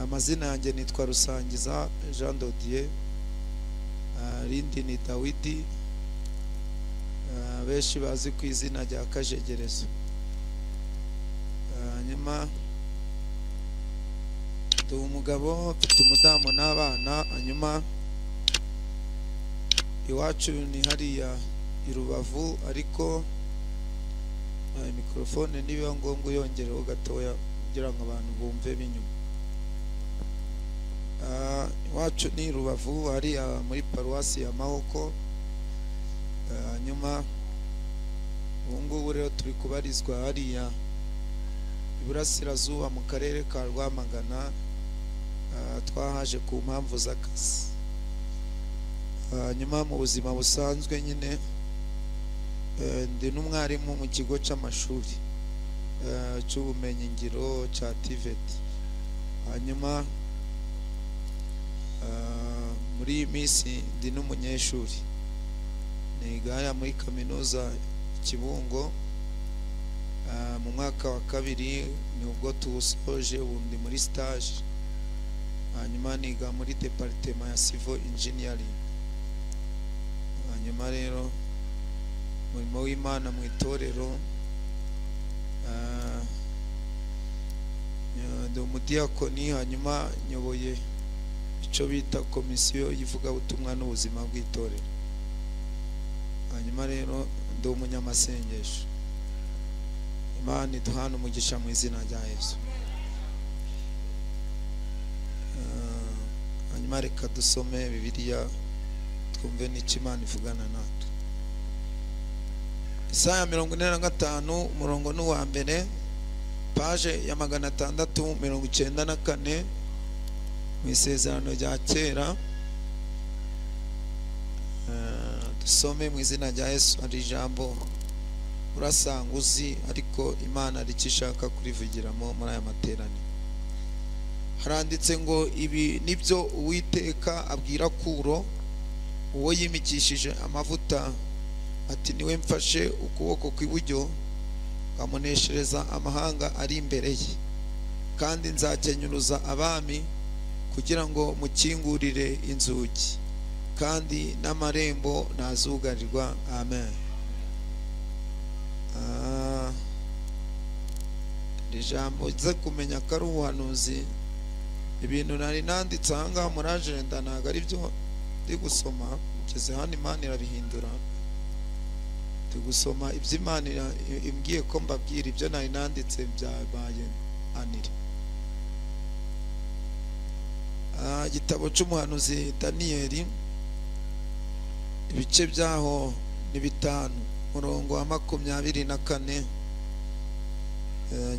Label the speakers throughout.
Speaker 1: amazina yanjye nitwa rusangiza jean dodier rindi ni dawidi benshi bazi ku izina rya kajegerezo hanyuma mfite umugabo mfite umudamu n'abana hanyuma iwacu ni hariya i rubavu ariko mikorofone nibiba ngombwa uyongereho gatoya kugira ngo abantu bumve b'inyuma iwacu ni rubavu hariya muri paruwasi ya mahoko hanyuma ubu ngubu rero turi kubarizwa hariya iburasirazuba mu karere ka rwamagana twahaje ku mpamvu z'akazi hanyuma mu buzima busanzwe nyine ndi n'umwarimu mu kigo cy'amashuri cy'ubumenyingiro cya tiveti hanyuma muri iyi minsi ndi n'umunyeshuri niga muri kaminuza kibungo mu mwaka wa kabiri ni ubwo tuwusoje ubu ndi muri sitaje hanyuma niga muri deparitema ya sivo injiniyaringi hanyuma rero umurimo w'imana mu itorero ndi umudiyakoni hanyuma nyoboye icyo bita komisiyo y'ivugabutumwa n'ubuzima bw'itorero hanyuma rero ndi umunyamasengesho imana iduhana umugisha mu izina rya yesu hanyuma reka dusome bibiliya twumve n'icyo imana ivugana natwe isaha mirongo ine na gatanu umurongo n'uwa mbere paje ya magana atandatu mirongo icyenda na kane mu isezerano rya kera dusome mu izina rya yesu hari ijambo urasanga uzi ariko imana ricyo ishaka kurivugiramo muri aya materaniro haranditse ngo ibi nibyo uwiteka abwira kuro uwo yimikishije amavuta ati niwe mfashe ukuboko kw'iburyo amuneshereza amahanga ari imbere ye kandi nzakenyuruza abami kugira ngo mukingurire inzugi kandi n'amarembo ntazugarirwa amen ijambo uze kumenya ko ari ubuhanuzi ibintu nari nanditse ahangaha muri ajenda ntabwo ari byo ndi gusoma ugeze hano imana irabihindura ndi gusoma ibyo imana imbwiye ko mbabwira ibyo nari nanditse byabaye anire igitabo cy'umuhanuzi daniyeli ibice byaho ni bitanu umurongo wa makumyabiri na kane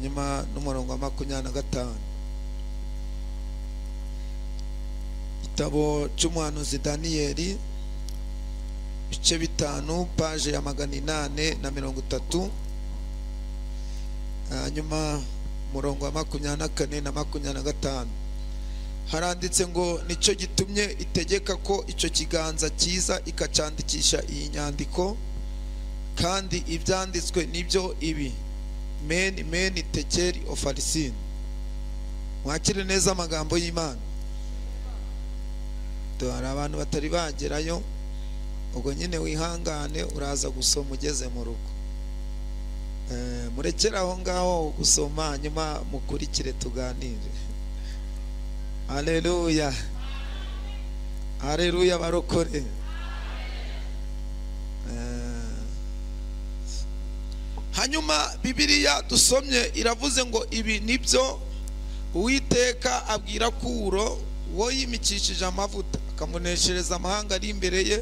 Speaker 1: nyuma n'umurongo wa makumyabiri na gatanu igitabo cy'umuhanuzi daniyeli ibice bitanu paje ya magana inani na mirongo itatu hanyuma umurongo wa makumyabiri na kane na makumyabiri na gatanu haranditse ngo nicyo gitumye itegeka ko icyo kiganza cyiza ikacyandikisha iyi nyandiko kandi ibyanditswe nibyo ibi meni meni tekeri ofarisini mwakire neza amagambo y'imana hari abantu batari bagerayo ubwo nyine wihangane uraza gusoma ugeze mu rugo murekere aho ngaho gusoma hanyuma mukurikire tuganire areruya areruya barokore hanyuma bibiriya dusomye iravuze ngo ibi nibyo uwiteka abwira kuro wo yimikishije amavuta akamuneshereza amahanga ari imbere ye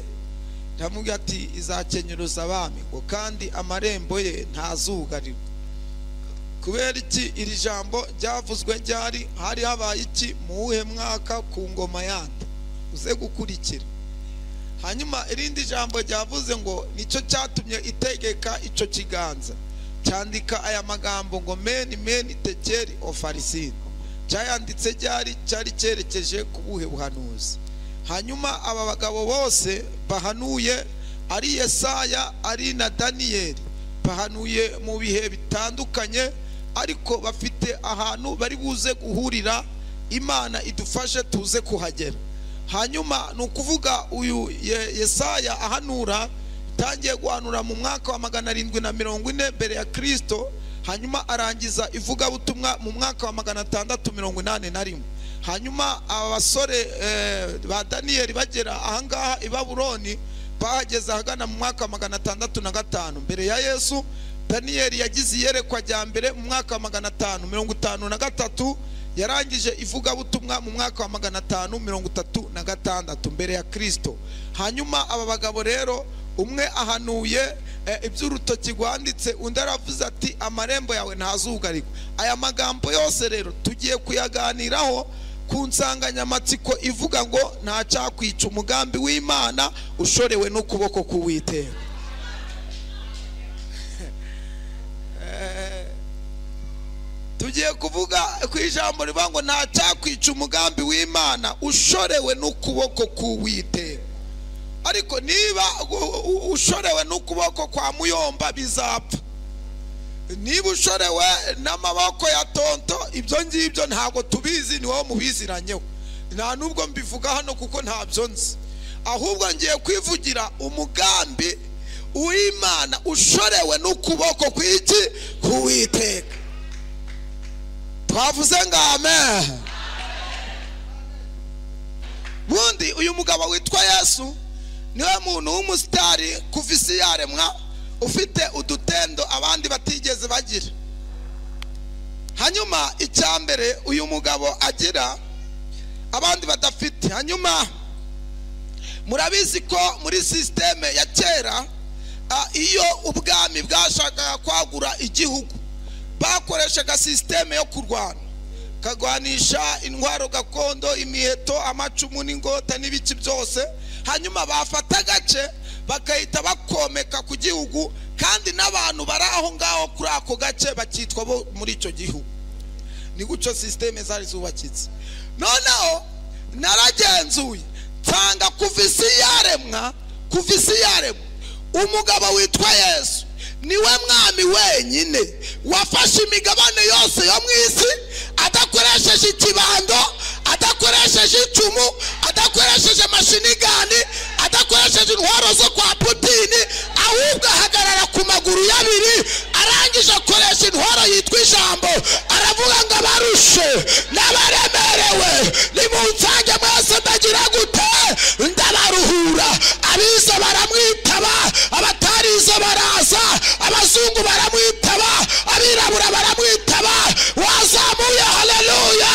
Speaker 1: ndamubwira ati izakenyuruza abami ngo kandi amarembo ye ntazugarirwe kubera iki iri jambo ryavuzwe ryari hari habaye iki mu wuhe mwaka ku ngoma yandi uze gukurikira hanyuma irindi jambo ryavuze ngo nicyo cyatumye itegeka icyo kiganza cyandika aya magambo ngo meni meni tekeri ofarisini cyayanditse ryari cyari cyerekeje ku buhe buhanuzi hanyuma aba bagabo bose bahanuye ari yesaya ari na daniyeli bahanuye mu bihe bitandukanye ariko bafite ahantu bari buze guhurira imana idufashe tuze kuhagera hanyuma ni ukuvuga uyu Ye- yesaya ahanura itangiye guhanura mu mwaka wa magana arindwi na mirongo ine mbere ya kirisito hanyuma arangiza ivugabutumwa mu mwaka wa magana atandatu mirongo inani na rimwe hanyuma aba basore eh, ba daniyeli bagera ahangaha i babuloni bahageze ahagana mu mwaka wa magana atandatu na gatanu mbere ya yesu daniyeli yagize iyerekwa rya mbere mu mwaka wa magana atanu mirongo itanu na gatatu yarangije ivugabutumwa mu mwaka wa magana atanu mirongo itatu na gatandatu mbere ya kirisito hanyuma aba bagabo rero umwe ahanuye eh, iby'urutoki rwanditse undi aravuze ati amarembo yawe ntazugarirwa aya magambo yose rero tugiye kuyaganiraho ku nsanganyamatsiko ivuga ngo nta cyakwica umugambi w'imana ushorewe n'ukuboko k'uwiteka Eh, tugiye kuvuga ku ijambo rivuga ngo nta cyakwica umugambi w'imana ushorewe n'ukuboko k'uwiteka ariko niba u- u- ushorewe n'ukuboko kwa muyomba bizapfa niba ushorewe n'amaboko ya tonto ibyo ngibyo ntabwo tubizi ni wowe mubiziranyeho nta n'ubwo mbivuga hano kuko ntabyo nzi ahubwo ngiye kwivugira umugambi uw'imana ushorewe n'ukuboko kw'iki k'uwiteka twavuze ngo amen bundi uyu mugabo witwa yesu niwe muntu w'umusitari kuva isi yaremwa ufite udutendo abandi batigeze bagira hanyuma icya mbere uyu mugabo agira abandi badafite hanyuma murabizi ko muri sisiteme ya kera ah, iyo ubwami bwashakaga kwagura igihugu bakoreshaga sisiteme yo kurwana kagwanisha intwaro gakondo imiheto amacumu n'ingota n'ibiki byose hanyuma bafata agace bagahita bakomeka ku gihugu kandi n'abantu bari aho ngaho kuri ako gace bakitwa bo muri icyo gihugu ni gutyo sisiteme zari zubakitse noneho naragenzuye nsanga kuva isi yaremwa kuva isi yaremwa umugabo witwa yesu niwe mwami wenyine wafashe imigabane yose yo mu isi adakoresheje ikibando adakoresheje icumu adakoresheje amashinigani adakoresheje intwaro zo kwa putini ahubwo ahagarara ku maguru y'abiri arangije akoresha intwaro yitwa ijambo aravuga ngo abarushe n'abaremerewe nimunsange mwese ndagira gute ndabaruhura abize baramwitaba abatarize baraza abazungu baramwitaba abirabura baramwitaba wazamuye haleluya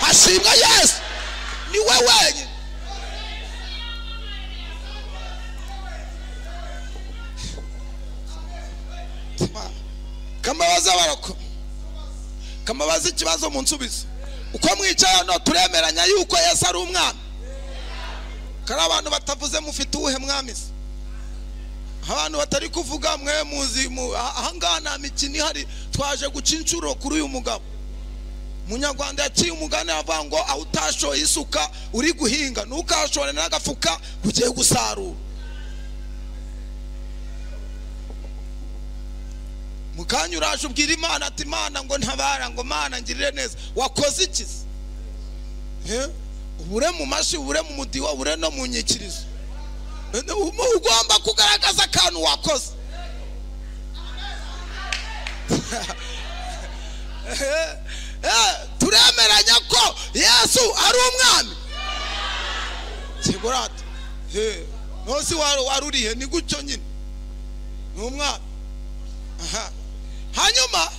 Speaker 1: ashimwa yesu ni we wenyine kamabaza barako kamabaza ikibazo mu nsubizo uko mwicaye hano turemeranya yuko yesu ari umwami kari abantu batavuze mufite uwuhe mwami se abantu batari kuvuga mwe muzi mu- aha- ahangaha nta mikino ihari twaje guca inshuro kuri uyu mugabo munyarwanda yaciye umugani avuga ngo aho utashoye isuka uri guhinga ntukashore n'agafuka ugiye gusarura mu kanya uraje ubwira imana ati imana ngo ntabara ngo mana ngirire neza wakoze iki se? Eh? ubure mu mashyi ubure mu mudiho ubure no mu nyikirizo Eh, ugomba kugaragaza akantu wakoze Eh, eh, turemeranya ko yesu ari umwami kigurate ntuzi wari wari urihe ni gutyo nyine ni umwami Aha. hanyuma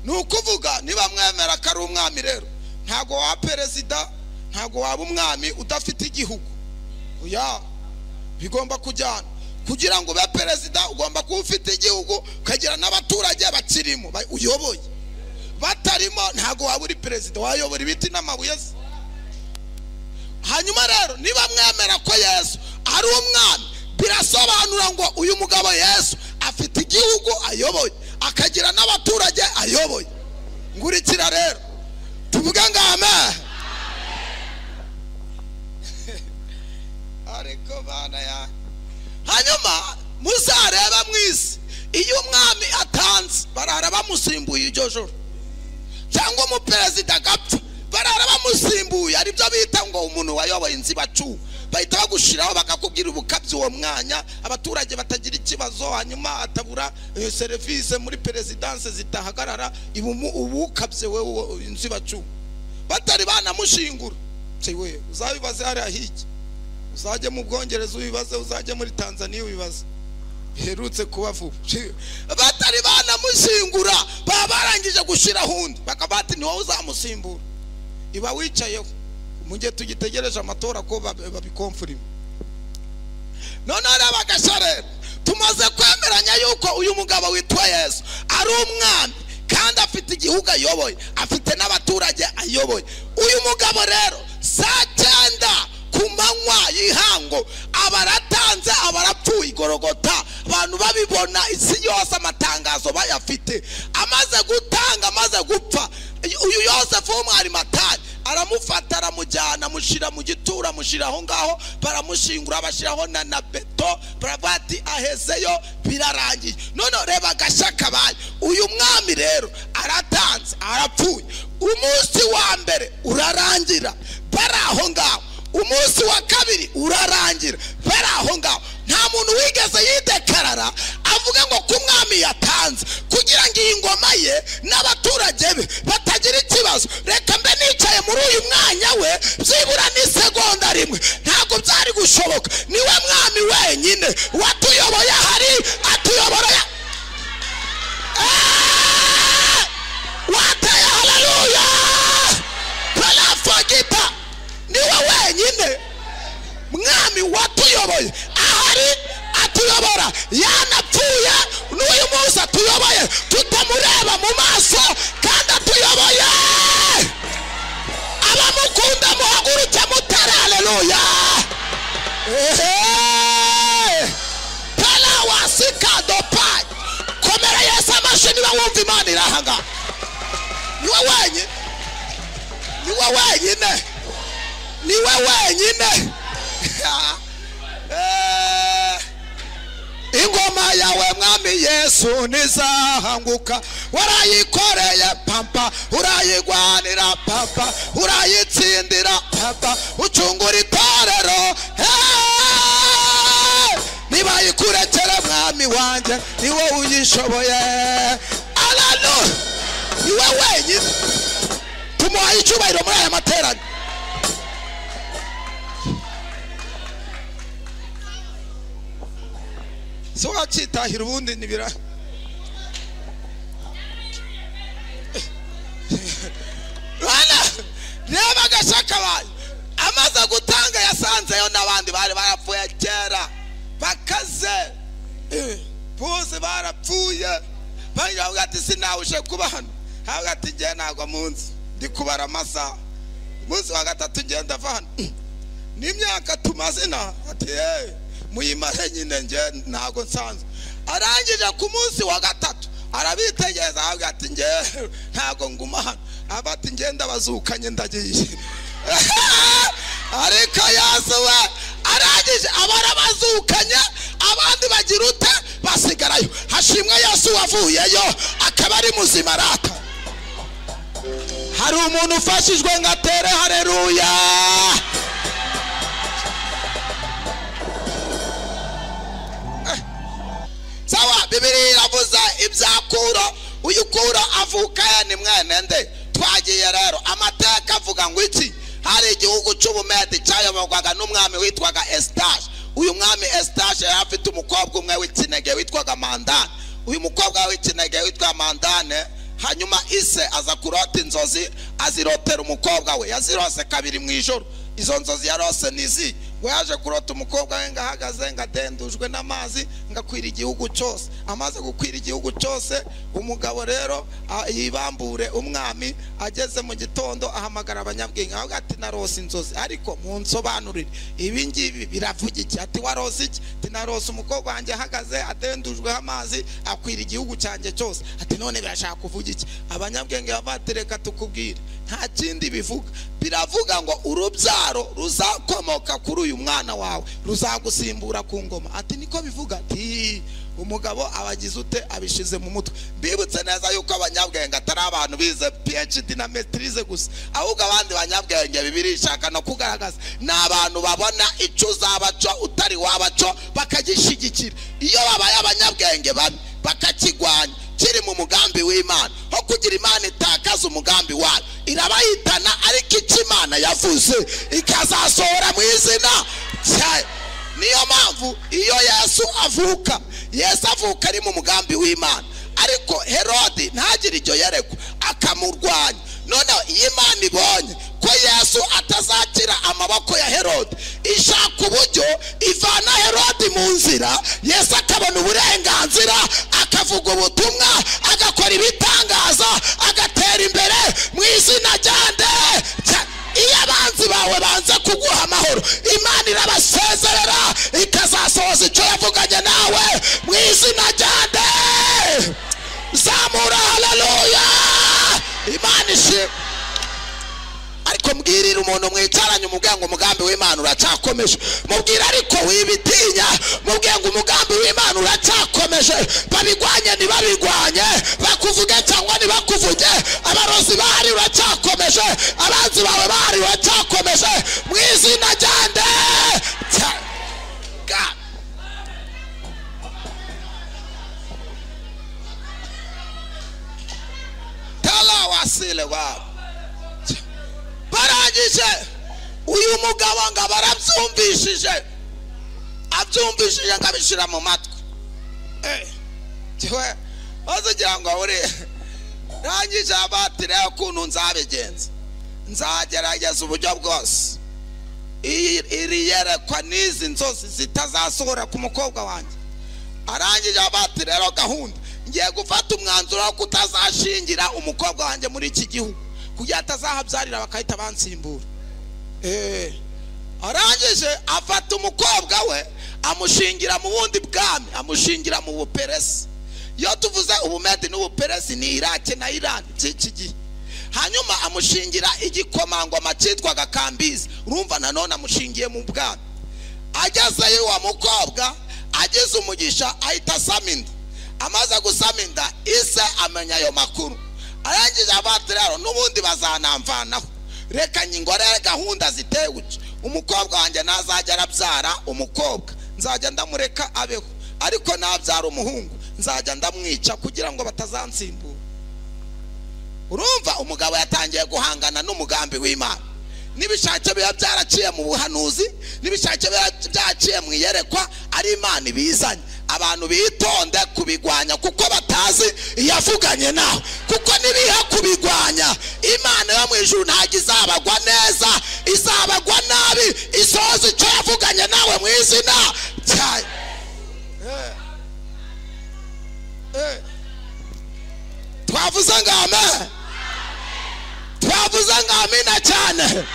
Speaker 1: ni ukuvuga niba mwemera ko ari umwami rero ntabwo waba perezida ntabwo waba umwami udafite igihugu oya bigomba kujyana kugira ngo ube perezida ugomba kuba ufite igihugu ukagira n'abaturage bakirimo ba- uyoboye batarimo ntabwo waba uri perezida wayobora ibiti n'amabuye se hanyuma rero niba mwemera ko yesu ari umwami birasobanura ngo uyu mugabo yesu afite igihugu ayoboye akagira n'abaturage ayoboye ngurikira rero tuvuge ngo amen ariko bana ya hanyuma muzareba mu isi iyo umwami atanze barara bamusimbuye iryo joro cyangwa umuperezida agapfa barara bamusimbuye hari ibyo bita ngo umuntu wayoboye inzibacu bahita bagushiraho bakakubwira ubukabyi uwo mwanya abaturage batagira ikibazo hanyuma atabura eh, serivisi muri perezidanse zitahagarara ibumu- ubukabye wowe uwo inzibacu batari banamushingura wewe uzabibaze hariya hirya uzajya mu bwongereza ubibaze uzajya muri tanzania ubibaze biherutse kuba vuba Ci- batari banamusimbura baba barangije gushyiraho undi bakaba bati ni wowe uzamusimbura iba wicayeho mu gihe tugitegereje amatora ko babi- babikomfurima noneho reba gasharero tumaze kwemeranya yuko uyu mugabo witwa yesu ari umwami kandi afite igihugu ayoboye afite n'abaturage ayoboye uyu mugabo rero saa cyenda ku manywa y'ihango aba aratanze aba arapfuye igorogota abantu babibona isi yose amatangazo bayafite amaze gutanga amaze gupfa uyu yosefu w'umwarimatari aramufata aramujyana amushyira mu gituro amushyira aho ngaho baramushingura bashyiraho na na beto baravuga ati ahezeyo birarangiye noneho reba agashya baye uyu mwami rero aratanze arapfuye umunsi wa mbere urarangira bari aho ngaho umunsi wa kabiri urarangira bari aho ngaho nta muntu wigeze yidekarara avuga ngo ku mwami yatanze kugira ngo iyi ngoma ye n'abaturage be batagira ikibazo reka mbe nicaye muri uyu mwanya we byibura n'isegonda rimwe ntabwo byari gushoboka niwe mwami wenyine watuyoboye ahari atuyobora ya- Eh! wateye haleluya barafugita niwe wenyine mwami watuyoboye ahari atuyobora yanapfuye n'uyu munsi atuyoboye tutamureba mu maso kandi atuyoboye abamukunda muhaguruke mutare haleluya Ehe! tara wasikadopa komera yesu amashyi niba wumva imana iri aha ngaha niwe wenyine niwe wenyine niwe wenyine Eh, ingoma yawe mwami yesu ntizahanguka warayikoreye papa urayigwanira papa urayitsindira papa ucungura itorero Eh, niba yikurekere mwami wanjye niwe uyishoboye alanu niwe wenyine tumuhaye icyubahiro muri aya materaniro so wacyitahira ubundi ntibira Bana, reba agashaka bayo amaze gutanga yasanzeyo n'abandi bari barapfuye kera bakaze Eh, bose barapfuye bavuga ati sinawuje kuba hano havuga ati ngewe ntabwo munsi ndi kubara amasaha umunsi wa gatatu ngenda ava hano n'imyaka tumazina ati yewe muyimare nyine nge ntabwo nsanzwe arangije ku munsi wa gatatu arabitegereza avuga ati nge ntabwo nguma hano aba ati nge ndabazukanye ndagiye ariko yazuwe arangije abara bazukanye abandi bagira ute basigarayo hashimwe yesu wavuyeyo akaba ari muzima arata hari umuntu ufashijwe ngo atere hareruya sawa bibiri iravuza ibyakura uyukura avuka ya ni mwene nde twagiye rero amateka avuga ngo iki hari igihugu cy'ubumedi cyayoborwaga n'umwami witwaga esitage uyu mwami esitage yari afite umukobwa umwe w'ikinege witwaga mandane uyu mukobwa w'ikinege witwa mandane hanyuma ise aza kurota inzozi azirotera umukobwa we yazirose kabiri mu ijoro izo nzozi yarose nizi we yaje kurota umukobwa we ngo ahagaze ngo adendujwe n'amazi ngo akwira igihugu cyose amaze gukwira igihugu cyose umugabo rero a- yibambure umwami ageze mu gitondo ahamagara abanyabwenge avuga ati narose inzozi ariko munsobanurire ibi ngibi biravuga iki ati warose iki ati narose umukobwa wanjye ahagaze adendujweho amazi akwira igihugu cyanjye cyose ati none birashaka kuvuga iki abanyabwenge bavatereka tukubwire nta kindi bivuga biravuga ngo urubyaro ruzakomoka kuri uyu uyu mwana wawe ruzagusimbura ku ngoma ati niko bivuga ati umugabo abagize ute abishize mu mutwe mbibutse neza yuko abanyabwenge atari abantu bize phd na metirize gusa ahubwo abandi banyabwenge bibiri ishaka no kugaragaza ni abantu babona icyo uzabaco utari wabaco bakagishyigikira iyo babaye abanyabwenge babi bakakigwanya kiri mu mugambi w'imana aho kugira imana itakaza umugambi wayo irabayitana ariko icyo imana yavuze ikazasohora mu izina ryayo niyo mpamvu iyo yesu avuka yesu avuka ari mu mugambi w'imana ariko herode ntagire iryo yerekwa akamurwanya noneho iyo imana ibonye ko yesu atazakira amaboko ya herode ishaka uburyo ivana herode mu nzira yesu akabona uburenganzira akavuga ubutumwa agakora ibitangaza agatera imbere mu izina rya nde Cya- iyo abanzi bawe banze kuguha amahoro imana irabasezerera ikazasohoza icyo yavuganye nawe mu izina rya nde zamura haleluya imana ishimwe ariko mbwirira umuntu mwicaranye umubwira ngo umugambi w'imana uracyakomeje mubwira ariko wibitinya mubwira ngo umugambi w'imana uracyakomeje babigwanye ntibabigwanye bakuvuge cyangwa ntibakuvuge abarozi bahari uracyakomeje abanzi bawe bahari uracyakomeje mu izina rya nde Cya- Ga- tala wasile wabo barangije uyu mugabo ngo aba arabyumvishije abyumvishije ngo abishyira mu matwi ntiwe maze ugira ngo abure rangije abatire ukuntu nzabigenza nzagerageza uburyo bwose Iyi- iri yerekwa n'izi nzozi zitazasohora ku mukobwa wanjye arangije abati rero gahunda ngiye gufata umwanzuro wo kutazashingira umukobwa wanjye muri iki gihugu kugira atazahabyarira bakahita bansimbura Eh. arangije afata umukobwa we amushingira mu bundi bwami amushingira mu buperesi iyo tuvuze ubumedi n'ubuperesi ni irake na irani by'iki gihe hanyuma amushingira igikomangoma cyitwaga kambizi urumva nanone amushingiye mu bwami agezeyo wa mukobwa ageze umugisha ahita asama inda amaze gusama inda ise amenya ayo makuru arangije abati rero n'ubundi bazanamvanaho reka nyingorere gahunda ziteye gutya umukobwa wanjye ntazajya arabyara umukobwa nzajya ndamureka abeho ariko nabyara umuhungu nzajya ndamwica kugira ngo batazansimbura urumva umugabo yatangiye guhangana n'umugambi w'imana n'ibishake biba byaraciye mu buhanuzi n'ibishake biba byaciye mu iyerekwa ari imana ibizanye abantu bitonde kubigwanya kuko batazi iyavuganye nawe kuko nibiha kubigwanya imana yo mu ijuru ntabwo izabagwa neza izabagwa nabi isoza icyo yavuganye nawe mu izina ryayo Eh. Eh. twavuze ngo amen twavuze ngo amena cyane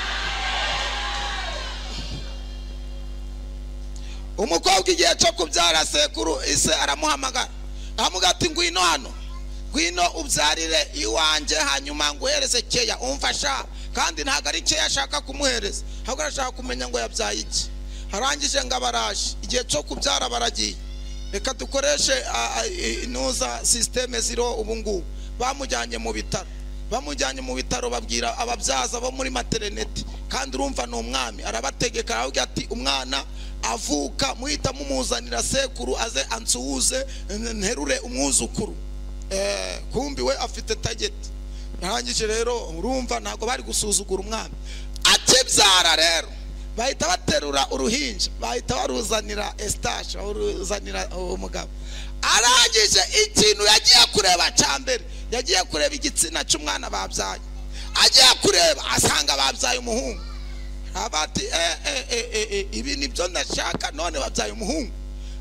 Speaker 1: umukobwa igihe cyo kubyara sekuru ise aramuhamagara amuga ati ngwino hano ngwino ubyarire iwanjye hanyuma nguhereze keya umfasha kandi ntabwo ari keya ashaka kumuhereza ahubwo arashaka kumenya ngo yabyaye iki arangije ngo abaraje igihe cyo kubyara baragiye reka dukoreshe a- a- i- inuza sisiteme ziriho ubu ngubu bamujyanye mu bitaro bamujyanye mu bitaro babwira ababyaza bo muri materinete kandi urumva ni umwami arabategeka aravuga ati umwana avuka muhita mumuzanira sekuru aze ansuhuze nterure umwuzukuru Eh, kumbi we afite tageti yarangije rero urumva ntabwo bari gusuzugura umwami akebyara rero bahita baterura uruhinja bahita baruzanira esitashi baruzanira uwo mugabo arangije ikintu yagiye kureba cya mbere yagiye kureba igitsina cy'umwana babyaye agiye kureba asanga babyaye umuhungu abati eh, eh, eh, eh, eh, ibi nibyo ndashaka none babyaye umuhungu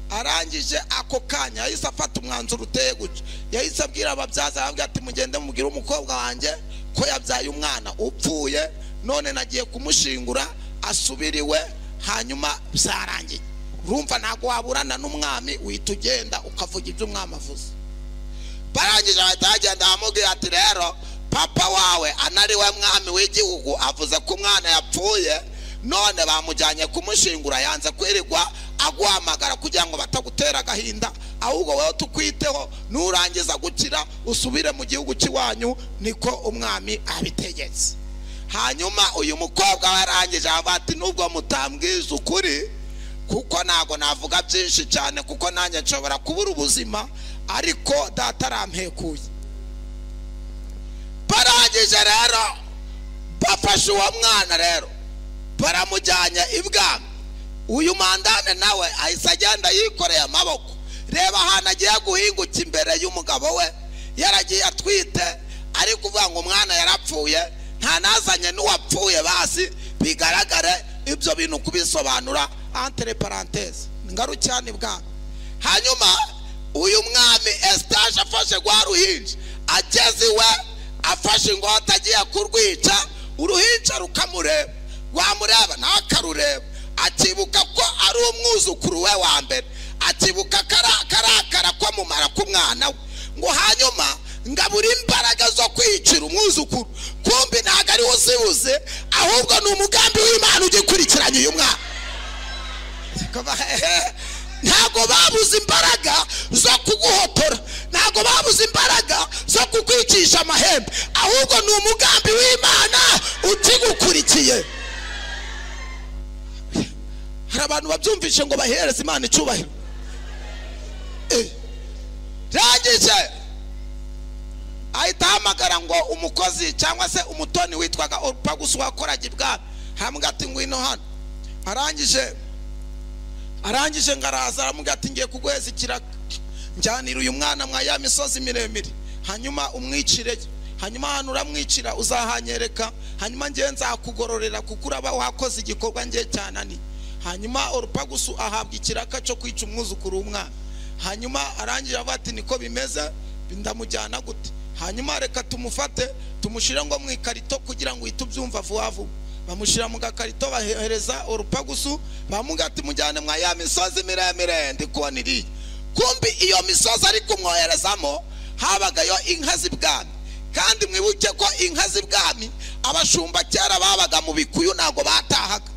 Speaker 1: arangije ako kanya yahise afata umwanzuro uteye gutya yahise abwira ababyaza arababwira ati mugende mubwire umukobwa wanjye ko yabyaye umwana upfuye none nagiye kumushingura asubiriwe hanyuma byarangiye urumva ntabwo waburana n'umwami wihita ugenda ukavuga ibyo umwami avuze barangije bahita bagenda bamubwira ati rero papa wawe anariwe mwami w'igihugu avuze ko umwana yapfuye none bamujyanye kumushingura yanze kwirirwa aguhamagara kugira ngo batagutera agahinda ahubwo wowe tukwiteho nurangiza gukira usubire mu gihugu cy'iwanyu niko umwami abitegetse hanyuma uyu mukobwa warangije avuga ati nubwo mutambwiza ukuri kuko ntabwo navuga byinshi cyane kuko nanjye nshobora kubura ubuzima ariko data arampekuye barangije rero bafashe uwo mwana rero baramujyanye ibwami uyu mandane nawe ahise agenda yikoreye amaboko reba ahantu agiye guhinguka imbere y'umugabo we yaragiye atwite ari kuvuga ngo umwana yarapfuye nta nazanye n'uwapfuye basi bigaragare ibyo bintu kubisobanura antere paranteze ngaru cyane bwami hanyuma uyu mwami esitaje afashe rwa ruhinja ageze iwe afashe ingota agiye kurwica uruhinja rukamureba rwamureba nawe akarureba akibuka ko ari umwuzukuru we wa mbere akibuka karakara kwamumara k'umwana we ngo hanyuma ngabura imbaraga zo kwicira umwuzukuru kumbi ntabwo ariwo zibuze ahubwo ni umugambi w'imana ugikurikiranye uyu mwana ntabwo babuze imbaraga zo kuguhotora ntabwo babuze imbaraga zo kukwicisha amahembe ahubwo ni umugambi w'imana ukigukurikiye hari abantu babyumvishe ngo bahereze imana icyubahiro rangije ahita ahamagara ngo umukozi cyangwa se umutoni witwaga orupagusi wakoraga ibwami hambwa ati ngwino hano arangije arangije ngaraza aramubwira ati ngiye kuguheza ikiraka njyanira uyu mwana mwa ya misozi miremire hanyuma umwicireyo hanyuma ahantu uramwicira uzahanyereka hanyuma ngewe nzakugororera kuko uraba wakoze igikorwa ngewe cyananiye hanyuma orupagusu ahabwa ikiraka cyo kwica umwuzukuru w'umwana hanyuma arangira avuga ati niko bimeze ndamujyana gute hanyuma reka tumufate tumushyire ngo mu ikarito kugira ngo uhite ubyumva vuba vuba bamushyira mu gakarito bahereza orupagusu bamuga ati mujyane mwa ya misozi miremire ndi kubona iriya kumbi iyo misozi ari kumwoherezamo habagayo inka z'ibwami kandi mwibuke ko inka z'ibwami abashumba kera babaga mu bikuyu ntabwo batahaga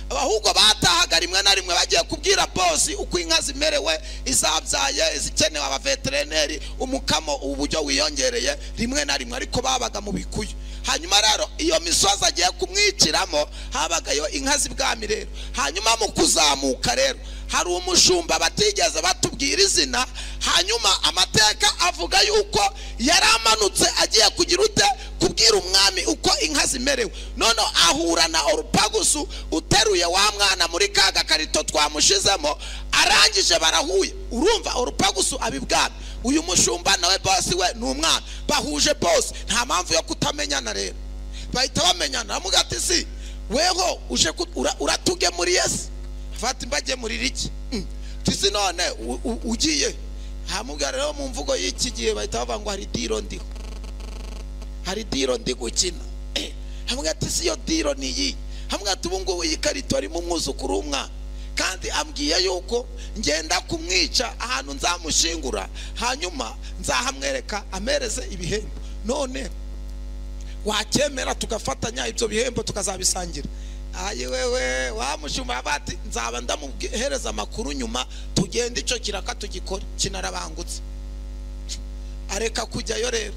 Speaker 1: ahubwo batahaga rimwe na rimwe bagiye kubwira bosi uko inka zimerewe izabyaye izikenewe abaveterineri umukamo uburyo wiyongereye rimwe na rimwe ariko babaga mu bikuyu hanyuma rero iyo misozi agiye kumwiciramo habagayo inka z'ibwami rero hanyuma mu kuzamuka rero hari umushumba batigeze batubwira izina hanyuma amateka avuga yuko yari amanutse agiye kugira ute kubwira umwami uko inka zimerewe noneho ahura na orupagusu uteruye wa mwana muri ka gakarito twamushizemo arangije barahuye urumva orupagusu abibwami uyu mushumba nawe basi we ni umwana bahuje bose nta mpamvu yo kutamenyana rero bahita bamenyana baravuga ati si weho uje uratugemuriye se fata mbagemurira iki tisi none ugiye hamubwira rero mu mvugo y'iki gihe bahita bavuga ngo hari diro ndiho hari diro ndi gukina hamwe ati si iyo diro ni iyi hamwe ati ubu ngubu iyi karito arimo umwuzukuru w'umwana kandi ambwiye yuko ngenda kumwica ahantu nzamushingura hanyuma nzahamwereka amereze ibihembo none wacyemera tugafatanya ibyo bihembo tukazabisangira ayi wewe wamushumba bati nzaba ndamuhereza amakuru nyuma tugende icyo kiraka tugikore kinarabangutse areka kujyayo rero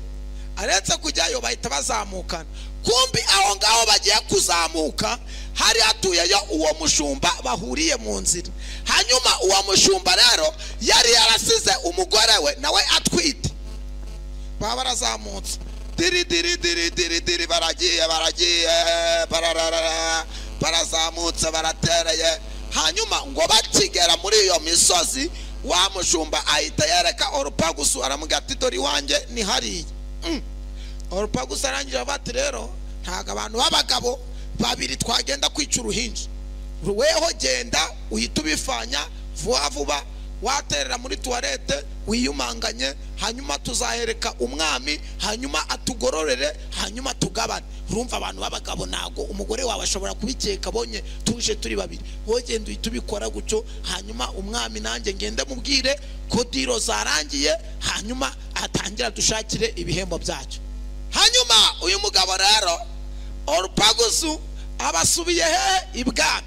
Speaker 1: aretse kujyayo bahita bazamukana kumbi aho ngaho bagiye kuzamuka hari hatuyeyo uwo mushumba bahuriye mu nzira hanyuma uwo mushumba rero yari yarasize umugore we nawe atwite baba barazamutse diri diri diri diri diri baragiye baragiye bararara barazamutse baratereye hanyuma ngo bakigera muri iyo misozi wa mushumba ahita yereka orupagusu aramubwira ati dore iwanjye ni hariya orupagusu arangije ati rero ntabwo abantu b'abagabo babiri twagenda kwica uruhinja weho genda uhita ubifanya vuba vuba waterera muri tuwarete wiyumanganye hanyuma tuzahereka umwami hanyuma atugororere hanyuma tugabane urumva abantu b'abagabo ntabwo umugore wawe ashobora kubikeka abonye tuje turi babiri wowe genda uhita ubikora gutyo hanyuma umwami nanjye ngende mubwire ko diro zarangiye hanyuma atangira dushakire ibihembo byacyo hanyuma uyu mugabo rero orupagusu abasubiye hehe ibwami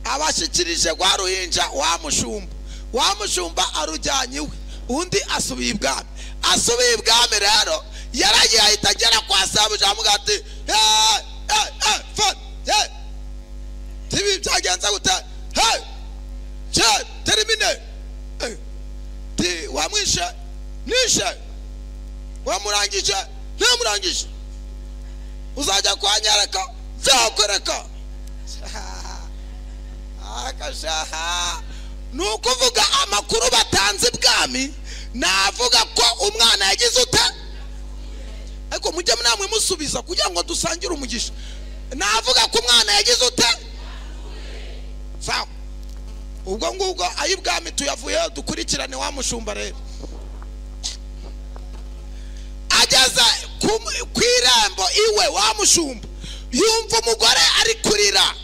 Speaker 1: abashyikirije rwa ruhinja wa mushumba wa mushumba arujyanye iwe undi asubiye ibwami asubiye ibwami rero yaragiye ahita agera kwa sabuja amuga ati "Hey, hey, hey, fone, hey." tibi byagenze gute hey je termine Eh, ti wamwishe nishe wamurangije ntamurangije uzajya kwanyereka nzakwereka akashaha ni ukuvuga amakuru batanze ibwami navuga ko umwana yagize ute ariko mujye namwe musubiza kugira ngo dusangire umugisha navuga ko umwana yagize ute sawa ubwo ngubwo ay'ibwami tuyavuyeho dukurikirane wa mushumba rero ageza ku- ku irembo iwe wa mushumba yumva umugore ari kurira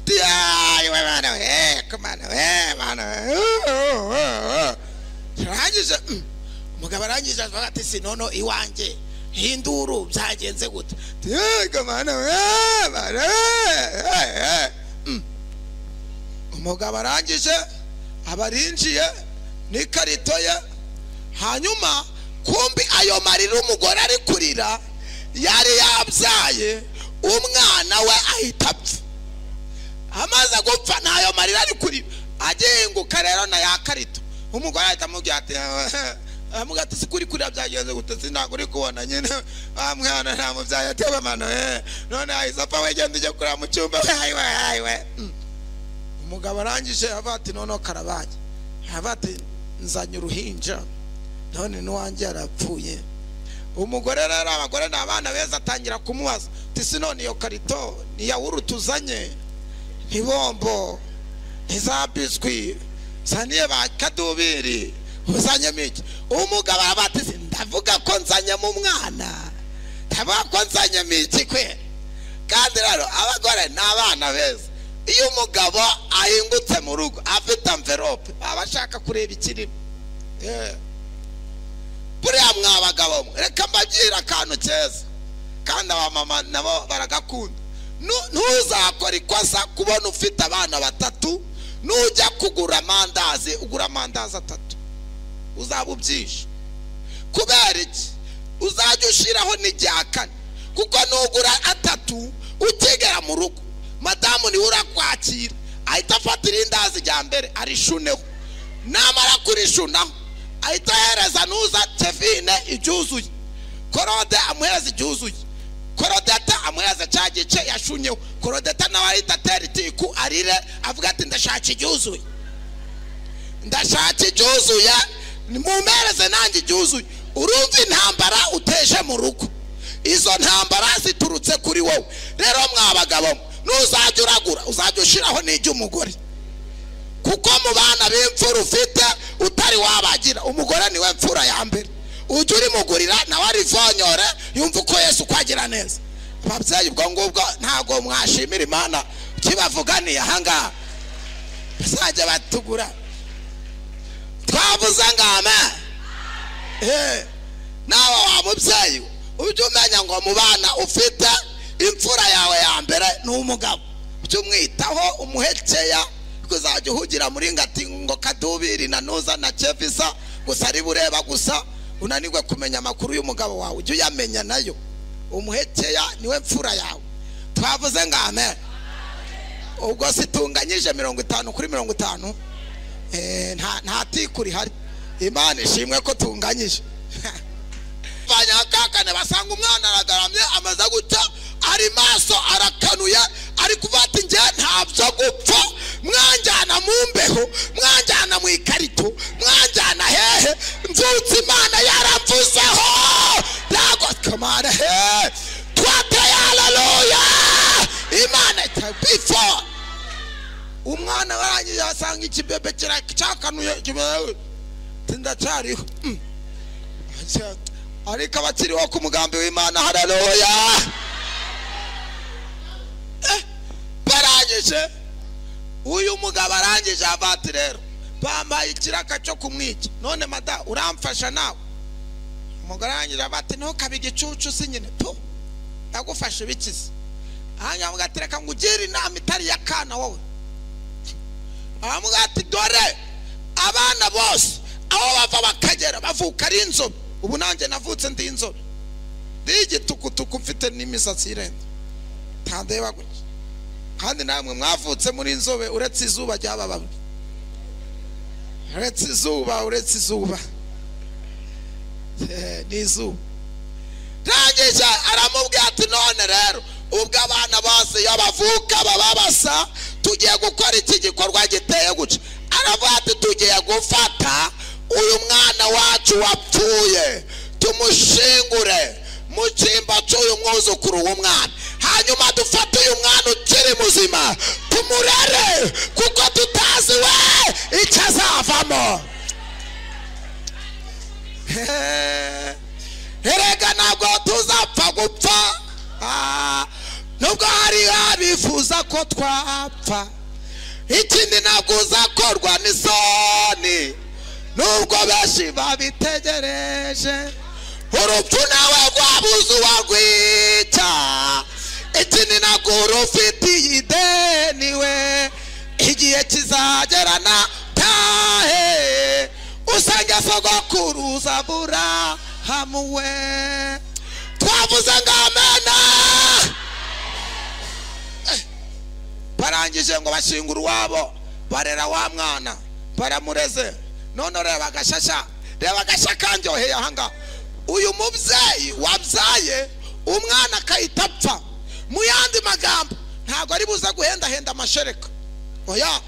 Speaker 1: Ati, "Ay, we mwana we, ko mwana we, mwana we, uh, uh, uh, uh." arangije mm, umugabo arangije avuga ati si nono iwanjye hinduru byagenze gute Ati, "Ay, ko mwana we, mwana we, eh, eh." Mm. umugabo arangije aba arinjiye n'ikarito ye hanyuma kumbi ayo marira umugore ari kurira yari yabyaye umwana we ahita apfa amaze gupfa n'ayo marira ari kurira agenguka rero na ya karito umugore ahita amubwira ati amuga ati si kuri kurira byagenze gute sinago uri kubona nyine wa mwana nta mubyaye ateba amano eh none ahise apfa we genda ujye kurira mu cyumba we ayiwe ayiwe Mm. umugabo arangije avuga ati noneho karabaye avuga ati nzanye uruhinja none n'uwanjye yarapfuye umugore rero abagore ni abana beza atangira kumubaza ati si none iyo karito ni yawurute uzanye ni bombo ni za biswi zaniye ba kadubiri uzanyemo iki umugabo aravuga ati "Si ndavuga ko nzanye mu mwana ndavuga ko nzanyemo iki kwera kandi rero abagore ni abana beza iyo umugabo ahingutse mu rugo afite amverope aba ashaka kureba ikirimo Eh. buriya mwa bagabo mwe reka mbabyira akantu keza kandi abamama nabo baragakunda Nu- ntuzakora ikosa kubona ufite abana batatu nujya kugura amandazi ugura amandazi atatu uzaba ubyishe kubera iki uzajya ushyiraho n'irya kane kuko nugura atatu ukigera mu rugo madamu niwe urakwakira ahita afata irindazi rya mbere arishuneho namara kurishunaho ahita ahereza nuza tevine ibyuzuye korode amuhereza ibyuzuye korodeta amuhereza cya gice yashunyeho korodeta nawe ahita atera itiku arire avuga ati ndashaka ibyuzuye ndashaka ibyuzuye mumpereze nanjye ibyuzuye urumva intambara uteje mu rugo izo ntambara ziturutse kuri wowe rero mwa bagabo mwe, nuzajya uragura uzajya ushyiraho n'iry'umugore kuko mu bana b'imfura ufite utari wabagira umugore niwe mfura ya mbere ujya urimugurira nawe arivonyore yumva uko yesu uko agira neza ababyeyi ubwo ngubwo ntabwo mwashimira imana kibavuganiye ahangaha bazajya batugura twavuze ngama Eh, nawe wa mubyeyi ujye umenya ngo mu bana ufite imfura yawe ya mbere ni umugabo ujye umwitaho umuhekeya kuzajya uhugira muri ngati ngo kadubiri na nuza na kevisa gusa ari bureba gusa unanirwe kumenya amakuru y'umugabo wawe ujye uyamenya nayo umuhekeya niwe mfura yawe twavuze ngo amen ubwo situnganyije mirongo itanu kuri mirongo itanu Eh, nta nta tiku rihari imana ishimwe ko tunganyije banya kakane basanga umwana aragaramye amaze gutya ari maso arakanuye ari kuvuga ati njye ntabyo gupfa mwanjyana mu mbeho mwanjyana mu ikarito mwanjyana hehe nzutse imana yaramvuzeho ntabwo kamana hehe twateye haleluya imana itabifo umwana barangije asanga ikibebe kira- cyakanuye kibewe tindacyariho Mm. Aca- ariko abakiriho ku mugambi w'imana haleluya Eh, barangije uyu mugabo arangije avati rero bambaye ikiraka cyo kumwica none mada uramfasha nawe umugore arangije avati ntukabe igicucu si nyine tu ndagufashe ibikize hanyuma avuga ati reka ngugire inama itari ya kana wowe aravuga ati dore abana bose aho bava bakagera bavuka ari inzobe ubu nanjye navutse ndi inzobe ndi igitukutuku mfite n'imisatsi irenze ntandeba gutya kandi namwe mwavutse muri inzobe uretse izuba ryabababwe uretse izuba uretse izuba Eh, ni izuba
Speaker 2: rangije aramubwira ati none rero ubwo abana bose iyo bavuka baba basa tugiye gukora iki gikorwa giteye guca aravuga ati tugiye gufata uyu mwana wacu wapfuye tumushingure mu cyimba cy'uyu mwuzukuru w'umwana hanyuma dufate uyu mwana ukiri muzima tumurere kuko tutazi we icyo azavamo erega ntabwo tuzapfa gupfa ah, nubwo hari abifuza ko twapfa ikindi ntabwo uzakorwa n'isoni nubwo benshi babitegereje urupfu nawe rwabuze uwarwica ikindi ntabwo rufitiye ideni we igihe kizagerana tahe usange sogokuru zabura hamuwe twavuze ngo amena
Speaker 1: barangije ngo bashingura uwabo barera wa mwana baramureze none reba agashasha reba agashya kanyoheye ahangaha uyu mubyeyi wabyaye umwana akahita apfa mu yandi magambo ntabwo ari buza guhendahenda amashereka oya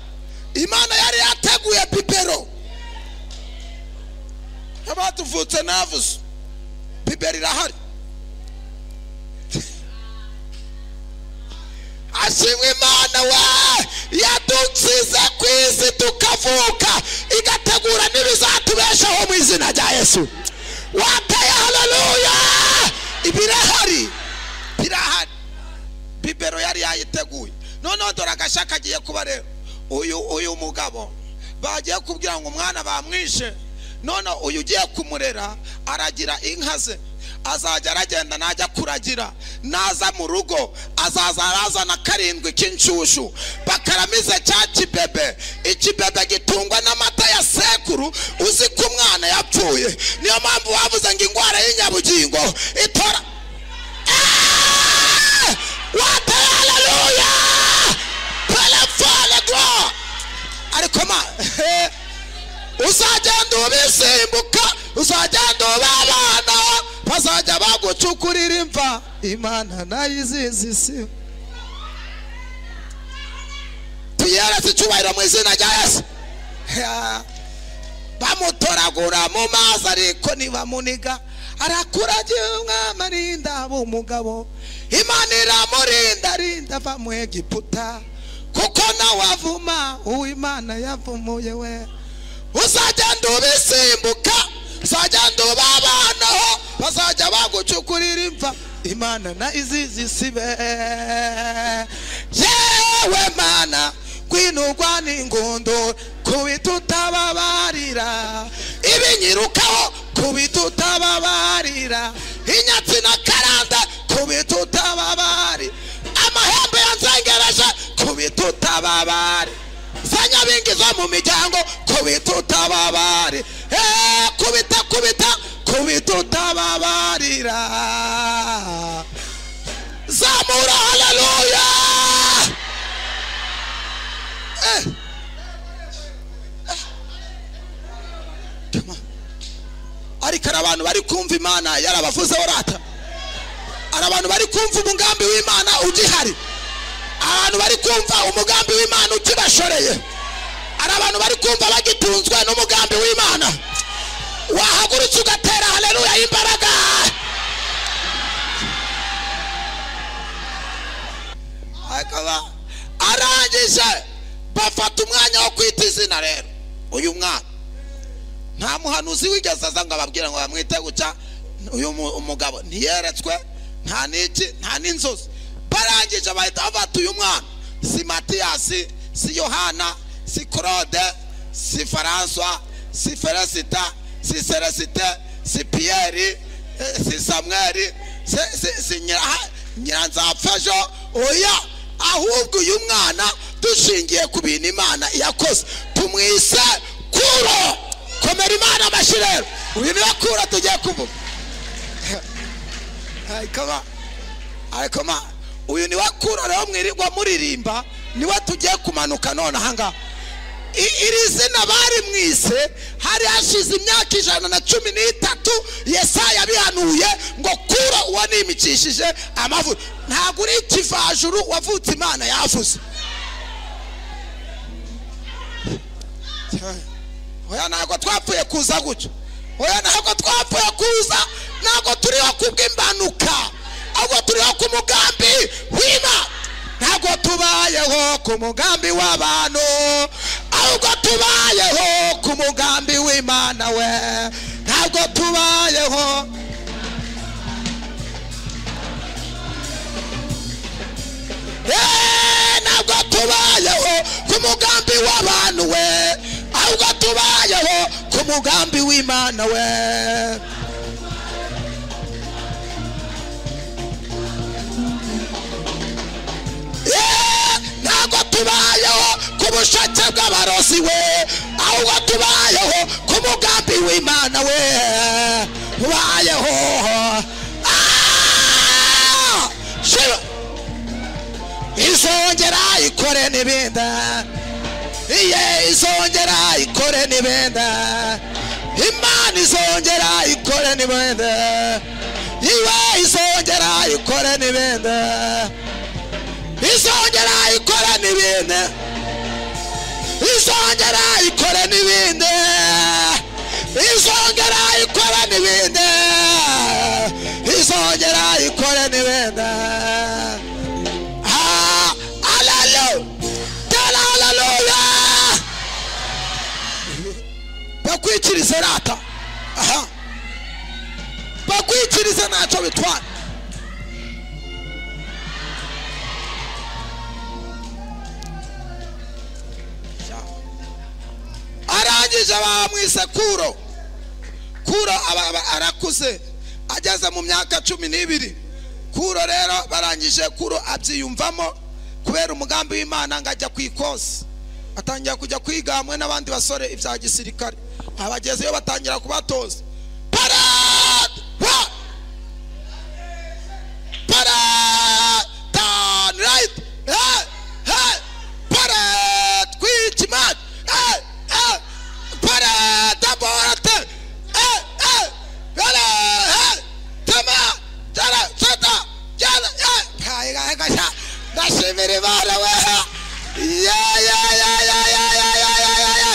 Speaker 1: imana yari yateguye bibero abatuvutse navuze bibero irahari
Speaker 2: ashimwe imana we yadukiza ku isi tukavuka igategura n'ibizatubeshaho mu izina rya yesu wateye haleluya
Speaker 1: birahari birahari bibero yari yayiteguye noneho dore agashya kagiye kuba rero uyu uyu mugabo bagiye kubwira ngo umwana bamwishe none uyu ugiye kumurera aragira inka ze azajya aragenda najya kuragira naza mu rugo azaza arazana karindwi k'inshyushyu bakaramiza cya kibebe ikibebe gitungwa n'amata ya sekuru uzi ko umwana yapfuye niyo mpamvu bavuze ngo indwara y'inyabugingo itora
Speaker 2: Ah! wateye haleluya telefone gwa
Speaker 1: ariko ma
Speaker 2: uzagenda ubisimbuka uzagenda uba abana bazajya bagucukurira imva
Speaker 1: imana nayo izizi si
Speaker 2: tuyeretse icyubahiro mu izina rya yesu bamutoragura mu mazi ariko
Speaker 1: ko nibamuniga arakuragira umwami arinda umugabo
Speaker 2: imana iramurinda
Speaker 1: ndarinda ava mu egiputa
Speaker 2: kuko nawe avu
Speaker 1: avuma uwimana yavumuye we
Speaker 2: uzagenda ubisimbuka uzagenda uba abana bazajya bagucukurira imva
Speaker 1: imana na izizi sibe
Speaker 2: yewe mana
Speaker 1: kwinugwa n'ingondo kubitutababarira
Speaker 2: ibinyirukaho
Speaker 1: kubitutababarira
Speaker 2: inyatsi na karanda
Speaker 1: kubitutababari
Speaker 2: amahembe yanzengereje
Speaker 1: kubitutababari
Speaker 2: zanyabingiza mu miryango
Speaker 1: kubitutababari
Speaker 2: Eh, kubita kubita
Speaker 1: kubitutababarira
Speaker 2: zamura haleluya ariko hari abantu bari kumva imana yarabavuzeho rata hari abantu bari kumva umugambi w'imana ugihari abantu bari kumva umugambi w'imana ukibashoreye hari abantu bari kumva bagitunzwe n'umugambi w'imana wahagurutse ugatera haleluya imbaraga akaba arangije bafata umwanya wo kwita izina rero uyu mwana
Speaker 1: nta muhanuzi wigeze aza ngo ababwire ngo bamwite guca uyu mu- umugabo ntiyeretswe nta n'iki nta n'inzozi barangije bahita bafata uyu mwana si matiyasi si yohana si claude si françois si felicita si celesite si pierre eh, si samuel si, si, si nyira- nyiranzapfejo oya ahubwo uyu mwana dushingiye ku bintu imana yakoze tumwise kuro komera imana amashyi rero uyu niwe kuro tugiye kuvuga
Speaker 3: Hey, come on.
Speaker 1: ariko ma uyu niwe kuro rero mwirirwa muririmba niwe tugiye kumanuka none ahangaha I- iri zina bari mwise hari hashize imyaka ijana na cumi n'itatu yesaya abihanuye ngo kuro uwanimikishije amavuta ntabwo uri ikivajuru wavutse imana yavuze oya ntabwo twapfuye kuza gutyo oya ntabwo twapfuye kuza ntabwo turiho kubw'impanuka ahubwo turiho ku mugambi w'imana ntabwo tubayeho ku mugambi w'abantu ahubwo tubayeho ku mugambi w'imana we ntabwo tubayeho Eh, ntabwo tubayeho ku mugambi w'abantu we ahubwo tubayeho ku mugambi w'imana we Eh, ntabwo tubayeho ku bushake bw'abarozi we ahubwo tubayeho ku mugambi w'imana we tubayeho Ah! Shiba. izongera ikore n'ibenda iye izongera ikore n'ibenda imana izongera ikore n'ibenda iwe izongera ikore n'ibenda izongera ikore n'ibenda izongera ikore n'ibenda izongera ikore n'ibenda izongera ikore n'ibenda Ah, hallelujah. Tell hallelujah. bakwikirize rata aha bakwikirize ntacyo bitwara arangije bamwise kuro kuro aba- aba- arakuze ageze mu myaka cumi n'ibiri kuro rero barangije kuro abyiyumvamo kubera umugambi w'imana ngo ajya ku ikosi atangira kujya kwiga hamwe n'abandi basore ibya gisirikare abagezeyo batangira kubatoza parade Wa! parade turn right hey, hey, parade kwica imana hey, hey, parade aborate hey, hey, parade hey, tama tara sata jana hey, kaye kaye kasha ndashimira imana we ya ya ya ya ya ya ya ya ya ya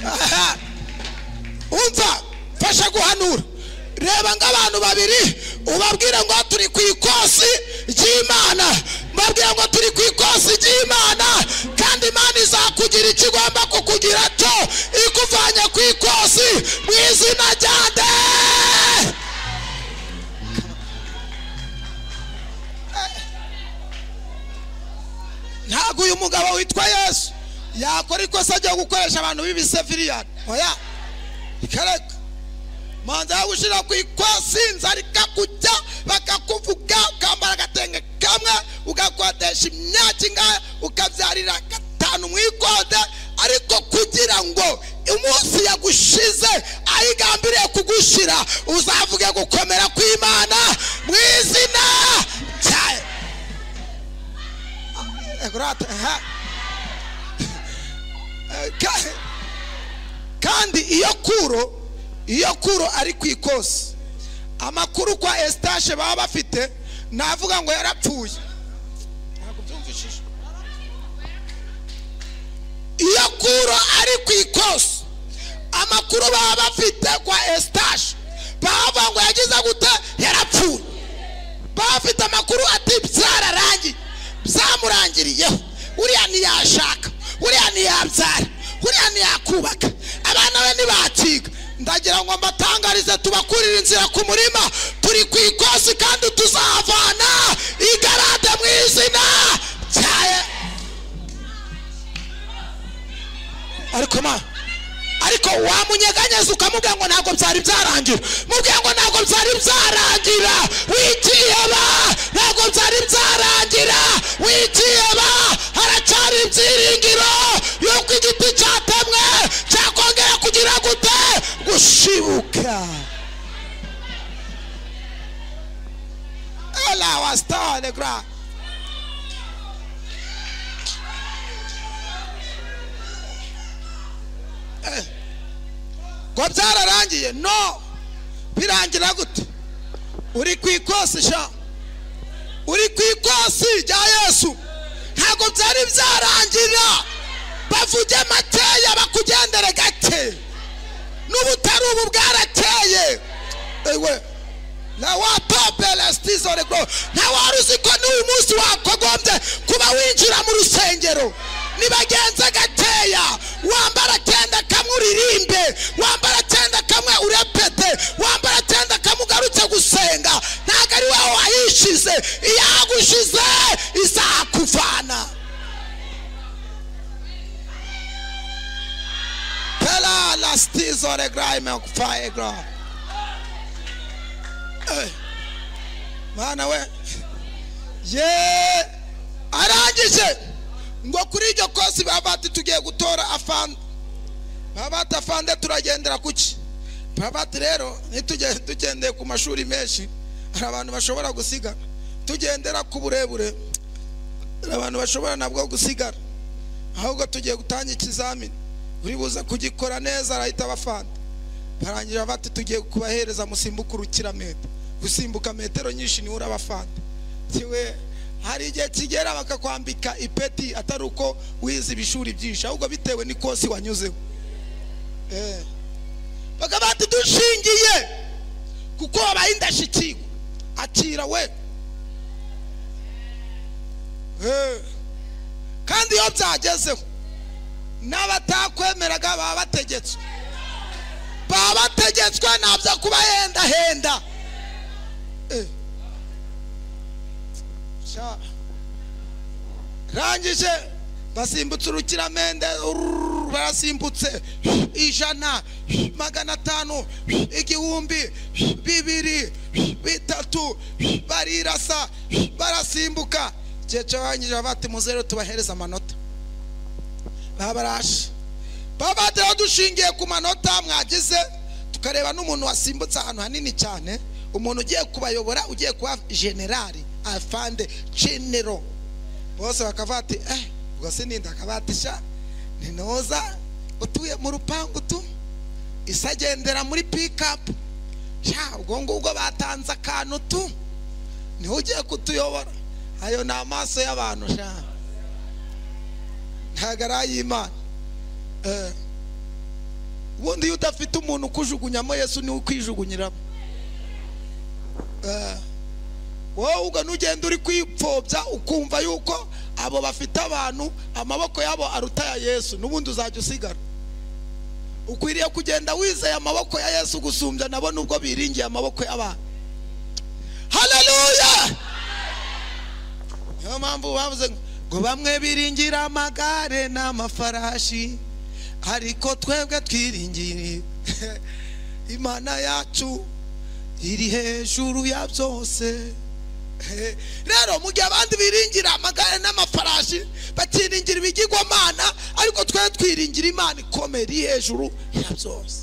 Speaker 1: Aha umva mfasha guhanura reba nk'abantu babiri ubabwira ngo turi ku ikosi ry'imana mbabwira ngo turi ku ikosi ry'imana kandi imana izakugira icyo igomba kukugira cyo ikuvanye ku ikosi mu izina rya nde ntabwo uyu mugabo witwa yesu yakora ikosa ryo gukoresha abantu b'ibisefiriyani oya ikareka manza yo gushyira ku ikosi inzara ikakujya bakakuvuga ukambara agatenge kamwe ugakodesha imyaka ingana ukabyarira gatanu mu ikode ariko kugira ngo umunsi yagushize ayigambiriye kugushyira uzavuge gukomera kw'imana mu izina ryayo Ego rata, aha. Eh, ka- kandi iyo kuro iyo kuro ari ku ikosi amakuru kwa esitashe baba bafite navuga ngo yarapfuye Ntabwo byumvishije. iyo kuro ari ku ikosi amakuru baba bafite kwa esitashe bavuga ngo yagize gute yarapfuye baba bafite amakuru ati byararangiye byamurangiriyeho uriya ntiyashaka uriya ntiyabyara uriya ntiyakubaka abana be ntibakiga ndagira ngo mbatangarize tubakurire inzira ku murima turi ku ikosi kandi tuzavana igarade mu izina ryaye ariko ma ariko wamunyeganyeza ukamubwira ngo ntabwo byari byarangira mubwira ngo ntabwo byari byarangira wigiye ba
Speaker 2: ntabwo byari byarangira wigiyeba haracyari ibyiringiro y'uko igiti cyatemwe cyakongera kugira gute gushibuka
Speaker 1: Ela was star on the ground. Eh, ngo byararangiye no birangira gute uri ku ikosi sha uri ku ikosi rya yesu
Speaker 2: ntabwo byari byarangira bavuge makeya bakugendere gake n'ubutari ubu bwarateye
Speaker 1: ewe ntawatopelestizorego
Speaker 2: nta wari uzi ko n'uyu munsi wakagombye kuba winjira mu rusengero nibagenza gakeya wambara akenda kamwe uririmbe wambara akenda kamwe urepete wambara akenda kamwe ugarutse gusenga ntabwo ari wowe wayishize iyagushize izakuvana
Speaker 1: pela lastizoregra imekufaegra mana we
Speaker 2: ye arangije
Speaker 1: ngo kuri iryo kosi babati tugiye gutora afande babati afande turagendera kuki babati rero ntitugende tugendeye ku mashuri menshi hari abantu bashobora gusigara tugendera ku burebure hari abantu bashobora nabwo gusigara ahubwo tugiye gutanga ikizamini buri buze kugikora neza arahita abafande barangira bati tugiye kubahereza musimbuke urukiramete gusimbuka metero nyinshi niwe urabafata tiwe hari igihe kigera bakakwambika ipeti atari uko wize ibishuri byinshi ahubwo bitewe n'ikosi wanyuzeho
Speaker 2: bakaba bati dushingiye kuko wabaye indashyikirwa akira we
Speaker 1: kandi iyo byagezeho n'abatakwemeraga baba bategetswe
Speaker 2: baba bategetswe nabyo kubahendahenda
Speaker 1: rangije basimbutse urukiramende barasimbutse ijana magana atanu igihumbi bibiri bitatu barirasa barasimbuka igihe cyabangije bati muzere tubahereza amanota babarashe babatera dushingiye ku manota mwagize tukareba n'umuntu wasimbutse ahantu hanini cyane umuntu ugiye kubayobora ugiye kuba generali afande genero bose bakavuga ati eh ubwo sininda akabatisha ninoza utuye mu rupangu tu isa agendera muri pikapu sha ubwo ngubwo batanze akantu tu niho ugiye kutuyobora ayo ni amaso y'abantu sha ntabwo ari ay'imana ubundi iyo udafite umuntu ukujugunyamo yesu niwe ukwijugunyiramo wowe ubwo n'ugenda uri kwipfobya ukumva yuko abo bafite abantu amaboko yabo aruta ya yesu n'ubundi uzajya usigara ukwiriye kugenda wizeye amaboko ya yesu gusumbya nabo nubwo biringiye amaboko y'abantu
Speaker 2: haleluya
Speaker 1: niyo mpamvu bavuze ngo bamwe biringira amagare n'amafarashi ariko twebwe twiringire imana yacu iri hejuru ya byose
Speaker 2: rero mu gihe abandi biringira amagare n'amafarashi bakiringira ibigirwamana ariko twebwe twiringira imana ikomeye iri hejuru ya byose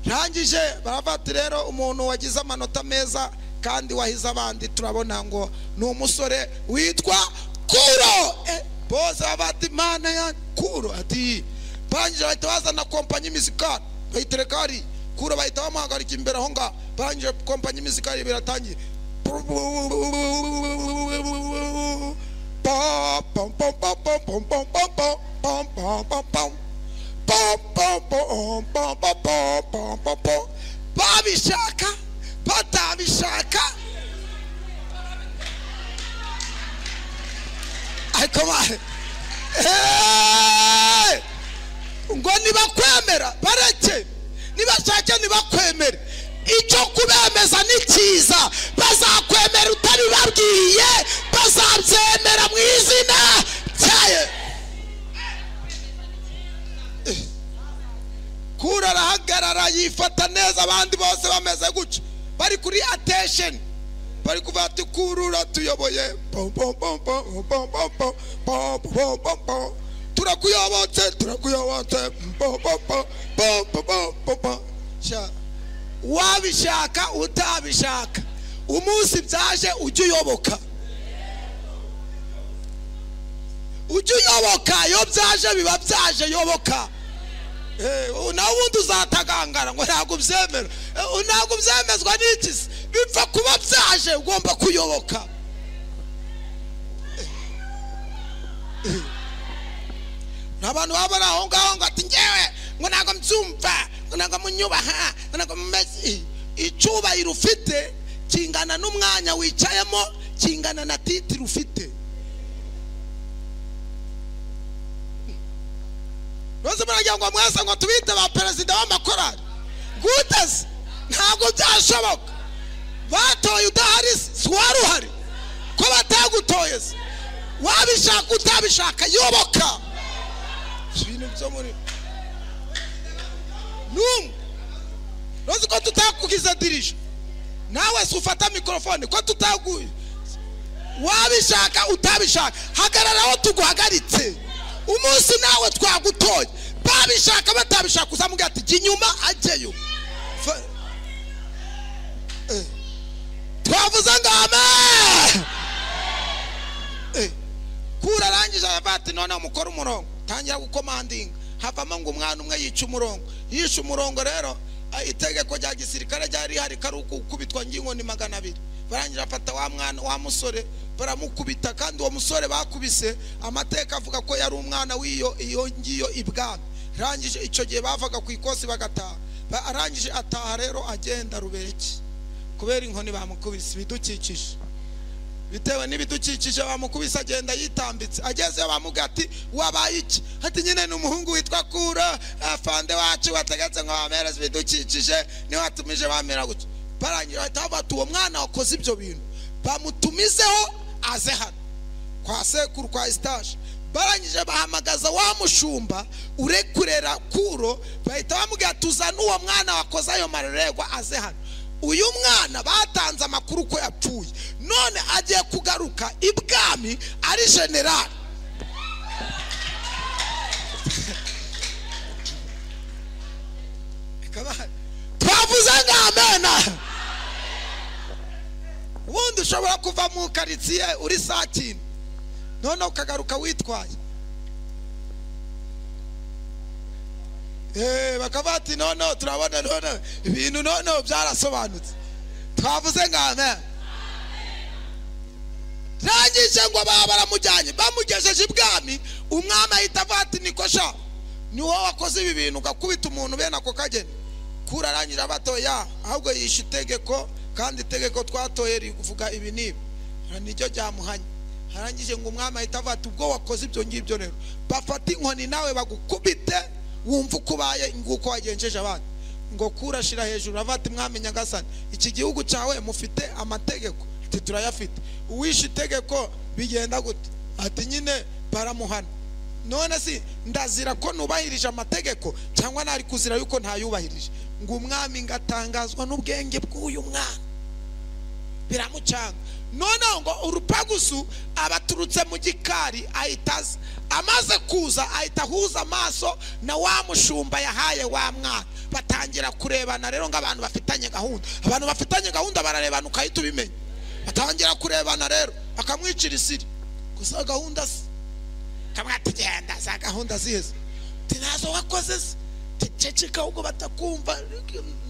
Speaker 1: rangije barafata rero umuntu wagize amanota meza kandi wahize abandi turabona ngo ni umusore witwa
Speaker 2: kuro
Speaker 1: bose bati imana ya kuro ati barangije bahita bazana kompanyi mizikari bayitereka hari kuro bahita bamuhagarika imbere aho ngaho barangije kompanyi mizikari biratangiye
Speaker 2: babishaka batabishaka ayikomare ngo nibakwemera bareke nibashake nibakwemere icyo kubemeza ni cyiza bazakwemera utabibabwiye bazabyemera mu izina ryayo
Speaker 1: kura arahagarara yifata neza abandi bose bameze gutya bari kuri atesheni bari kuvuga ati kurura tuyoboye pom, pom, pom, pom, pom, pom, pom, pom, pom, pom, pom. turakuyobotse turakuyobotse pom, pom, pom, pom, pom, pom, pom, pom. Sha, wabishaka utabishaka umunsi byaje ujye uyoboka ujye uyoboka iyo byaje biba byaje yoboka Eh, nawe ubundi uzatagangara ngo ntabwo ubyemera Eh, u- ntabwo ubyemezwa n'iki se? bipfa kuba byaje ugomba kuyoboka n'abantu baba bari aho ngaho ngo ati ngewe ngo ntabwo mbyumva ngo ntabwo munyubaha ngo ntabwo mumeze icyubahiro ufite kingana n'umwanya wicayemo kingana na titiri ufite bose muragira ngo mwese ngo tubite ba perezida w'amakorali gute se ntabwo byashoboka batoye udahari se si wari uhari ko batagutoye se wabishaka utabishaka yoboka ibintu byo muri n'umwe ntuzi ko tutakugize dirije nawe se ufata mikorofone ko tutaguye wabishaka utabishaka hagarara aho tuguhagaritse umunsi nawe twagutoye babishaka batabishaka uzamubwira ati jya inyuma ajyeyo Fa- Eh. twavuze ngo amen Eh. kura arangije aravuga ati noneho mukore umurongo tangira gukomandinga havamo ngo umwana umwe yica umurongo yishe umurongo rero ah, itegeko rya gisirikare ryari rihari kari ukubitwa ngingo ni magana abiri barangira afata wa mwana wa musore baramukubita kandi uwo musore bakubise amateka avuga ko yari umwana w'iyo iyo ngiyo ibwami arangije icyo gihe bavaga ku ikosi bagataha Ba- arangije ataha rero agenda rubereki kubera inkoni bamukubise ibidukikije bitewe n'ibidukikije bamukubise agenda yitambitse agezeyo bamubwira ati wabaye iki ati nyine ni umuhungu witwa kura afande wacu wategetse ngo bamereze ibidukikije niwe watumije bamera gutya barangira bahita bavuga ati uwo mwana wakoze ibyo bintu bamutumizeho aze hano kwa sekuru kwa esitaje barangije bahamagaza wa mushumba urekurera kuro bahita bamubwira ati uzane uwo mwana wakoze ayo mareregwa aze hano uyu mwana batanze amakuru ko yapfuye none agiye kugaruka ibwami ari generali twavuze ngo amena ubundi ushobora kuva mu karitsiye uri satini noneho ukagaruka witwaye Eh, bakavuga ati noneho turabona noneho ibintu noneho byarasobanutse twavuze ngo amen rangije ngo baba baramujyanye bamugejeje ibwami umwami ahita avuga ati niko sha ni wowe wakoze ibi bintu ugakubita umuntu bene ako kageni kurarangira batoya ahubwo yishe itegeko kandi itegeko twatoye rivuga ibi n'ibi Aha niryo ryamuhanye harangije ngo umwami ahita avuga ati ubwo wakoze ibyo ngibyo rero bafate inkoni nawe bagukubite wumva uko ubaye nguko wagenjeje abandi ngo kurashira hejuru avuga ati mwami nyagasani iki gihugu cyawe mufite amategeko ati turayafite uwishe itegeko bigenda gute ati nyine baramuhana none si ndazira ko nubahirije amategeko cyangwa ntari kuzira yuko ntayubahirije ngo umwami ngatangazwa n'ubwenge bw'uyu mwana biramucanga noneho ngo urupagusu abaturutse mu gikari ahita aza amaze kuza ahita ahuza amaso na wa mushumba yahaye wa mwana batangira kurebana rero nk'abantu bafitanye gahunda abantu bafitanye gahunda bararebana ukahita ubimenya batangira kurebana rero akamwicira isiri gusa gahunda se kamwe tugenda za gahunda zizi Ati, ntazo wakoze se ceceka ahubwo batakumva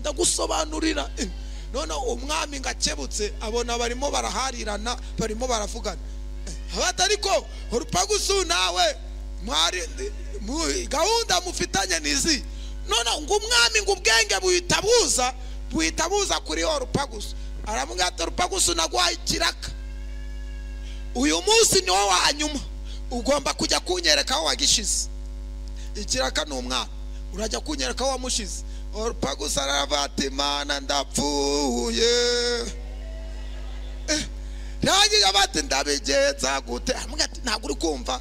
Speaker 1: ndagusobanurira Eh, noneho umwami ngo akebutse abona barimo baraharirana barimo baravugana Eh, abata ariko urupagusu nawe mwari mu- gahunda mufitanye nizi noneho ngo umwami ngo ubwenge buhita buza buhita buza kuri yo rupagusu aramubwira ati rupagusu naguhaye ikiraka uyu munsi niwo wa nyuma ugomba kujya kunyereka aho wagishize ikiraka ni umwana urajya kunyereka aho wamushize orupagusa aravuga ati mana ndapfuye Eh, rangije avuga ati ndabigenza gute aramubwira ati ntabwo uri kumva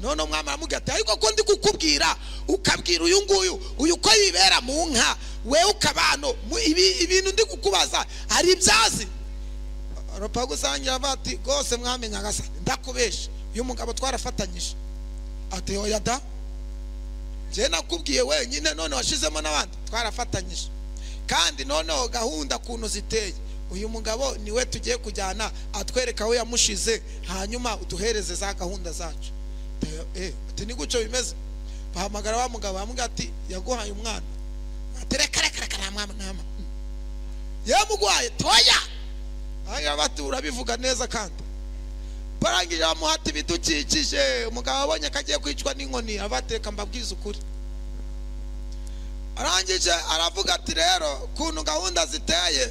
Speaker 1: none umwami aramubwira ati ariko ko ndi kukubwira ukabwira uyu nguyu uyu uko yibera mu nka we ukabano ibintu ndi kukubaza hari ibyazi rupagu usangira avuga ati rwose mwami nyagasani ndakubesha uyu mugabo twarafatanyije ati oya da njye nakubwiye wenyine none washizemo n'abandi twarafatanyije kandi noneho gahunda kuntu ziteye uyu mugabo niwe tugiye kujyana atwereka aho yamushize hanyuma uduhereze za gahunda zacu ati ni gutyo bimeze bahamagara wa mugabo bamubwira ati yaguhaye umwana ati reka reka reka nta mwana ntama yamuguhaye toya hanyuma bati urabivuga neza kandi barangije bamuhata ibidukikije umugabo abonye ko agiye kwicwa n'inkoni abateka mbabwiza ukuri arangije aravuga ati rero kuntu gahunda ziteye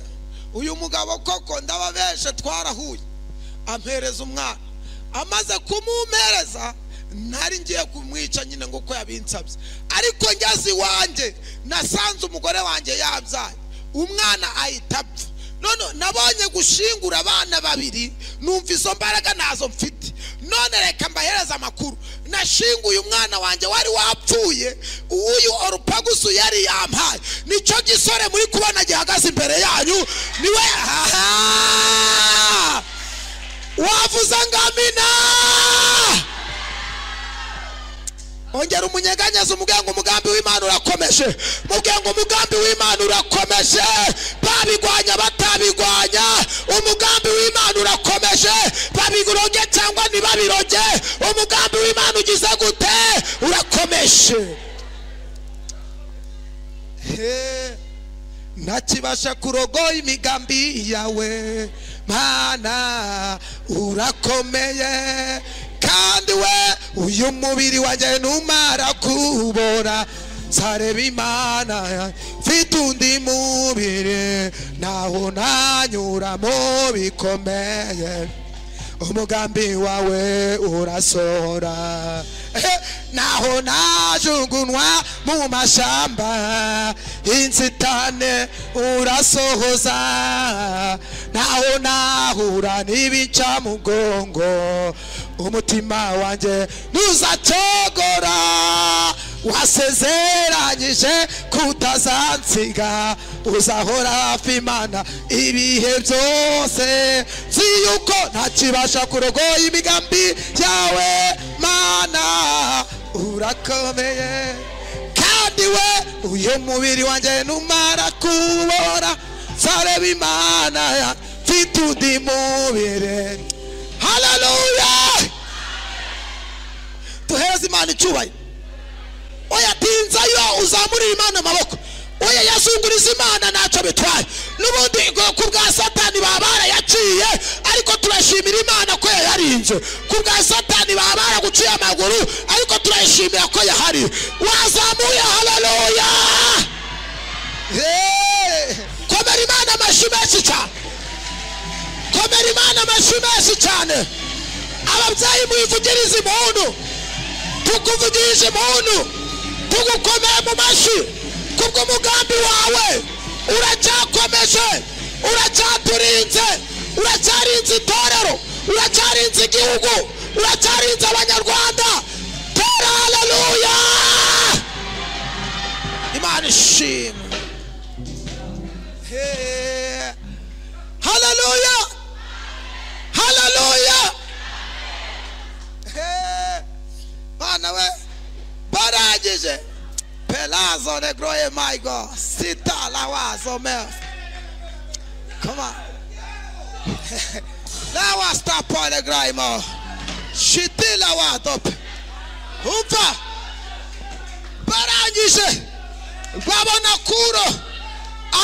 Speaker 1: uyu mugabo koko ndababeshe twarahuye ampereza umwana amaze kumumpereza nari ngiye kumwica nyine ngo uko yabinsabye ariko ngeze iwanjye nasanze umugore wanjye yabyaye umwana ahita apfa none nabonye gushingura abana babiri numva izo mbaraga nazo mfite none reka mbahereze amakuru nashinguye umwana wanjye wari wapfuye uyu orupagusu yari yampaye nicyo gisore muri kubona gihagaze imbere yanyu niwe haha wavuze ngo amina ongera umunyeganyaza umubwira ngo umugambi w'imana urakomeje mubwira ngo umugambi w'imana urakomeje babigwanya batabigwanya umugambi w'imana urakomeje babiroge cyangwa ntibabiroge umugambi w'imana ugize gute urakomeje ntakibasha kurogoya imigambi yawe mana urakomeye kandi we uyu mubiri wanjye numara kubora sareba imana mfite undi mubiri ntaho ntanyuramo bikomeye umugambi wawe urasohora naho najungunwa mu mashyamba inzitane urasohoza naho nahura n'ibicamugongo umutima wanjye ntuzacogora wasezeranyije kutazansiga uzahora hafi imana ibihe byose nzi yuko ntakibasha kurogoya imigambi yawe mana urakomeye kandi we uyu mubiri wanjye numara kubora sareba imana mfite undi mubiri haleluya duhereze imana icyubahiro oya tinzayo uzamurire imana amaboko oya yazunguriza imana ntacyo bitwaye n'ubundi ku bwa satani baba barayaciye ariko turashimira imana ko yayarinze ku bwa satani baba baraguciye amaguru ariko turayishimira ko yahari wazamuye haleluya komera imana amashyi menshi cyane komera imana amashyi menshi cyane ababyeyi mwivugirize impundu tukuvugirije impundu tugukomeye mu mashyi kubw'umugambi wawe uracyakomeje uracyaturinze uracyarinze itorero uracyarinze igihugu uracyarinze abanyarwanda tora haleluya imana ishimwe haleluya haleluya bana we barangije pelazo negroye my god sita lawazo mef come on lawa stapo negroye mo shiti lawa dope umva barangije babona kuro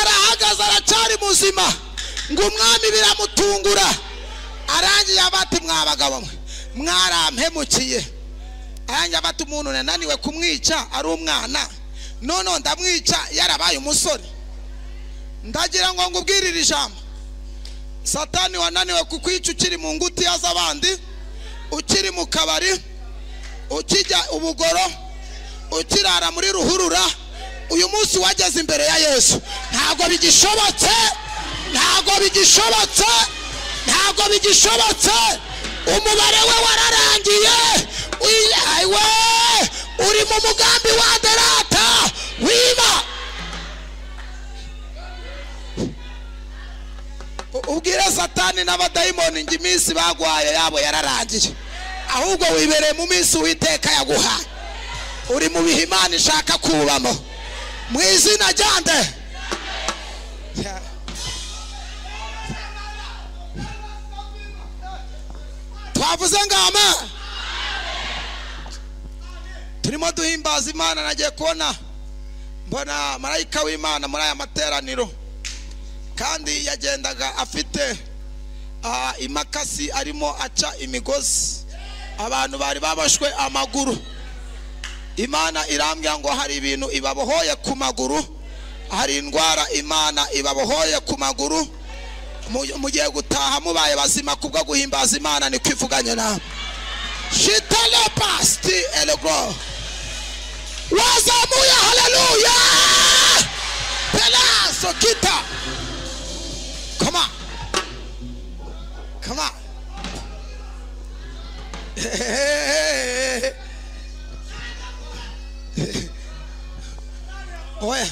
Speaker 1: arahagaze aracyari muzima ngo umwami biramutungura arangiye abati mwabagabo mwe mwarampemukiye arangiye abati umuntu nananiwe kumwica ari umwana noneho ndamwica yarabaye umusore ndagira ngo ngubwire iri jambo satani wananiwe kukwica ukiri mu ngutiya z'abandi ukiri mu kabari ukijya ubugoro ukirara muri ruhurura uyu munsi wageze imbere ya yesu ntabwo bigishobotse ntabwo bigishobotse ntabwo bigishobotse umubare we wararangiye we uri mu mugambi wa derata wiba ubwire satani
Speaker 2: satani n'abadayimoni ngo iminsi bagwaye yabo yararangiye ahubwo wibereye mu minsi witeka yaguhaye uri mu bihe imana ishaka kubamo mu izina rya nde
Speaker 1: Ya.
Speaker 2: twavuze ngama
Speaker 1: turimo duhimbaza imana nagiye kubona mbona marayika w'imana muri aya materaniro kandi yagendaga afite ah, imakasi arimo aca imigozi abantu bari baboshwe amaguru imana irambwira ngo hari ibintu ibabohoye ku maguru hari indwara imana ibabohoye ku maguru Mu- mugiye gutaha mubaye bazima kubwo guhimbaza imana ni kwivuganye nawe
Speaker 2: shitana pasti elego wazamuye haleluya pelaso kita
Speaker 1: Come on. Come on. Oya.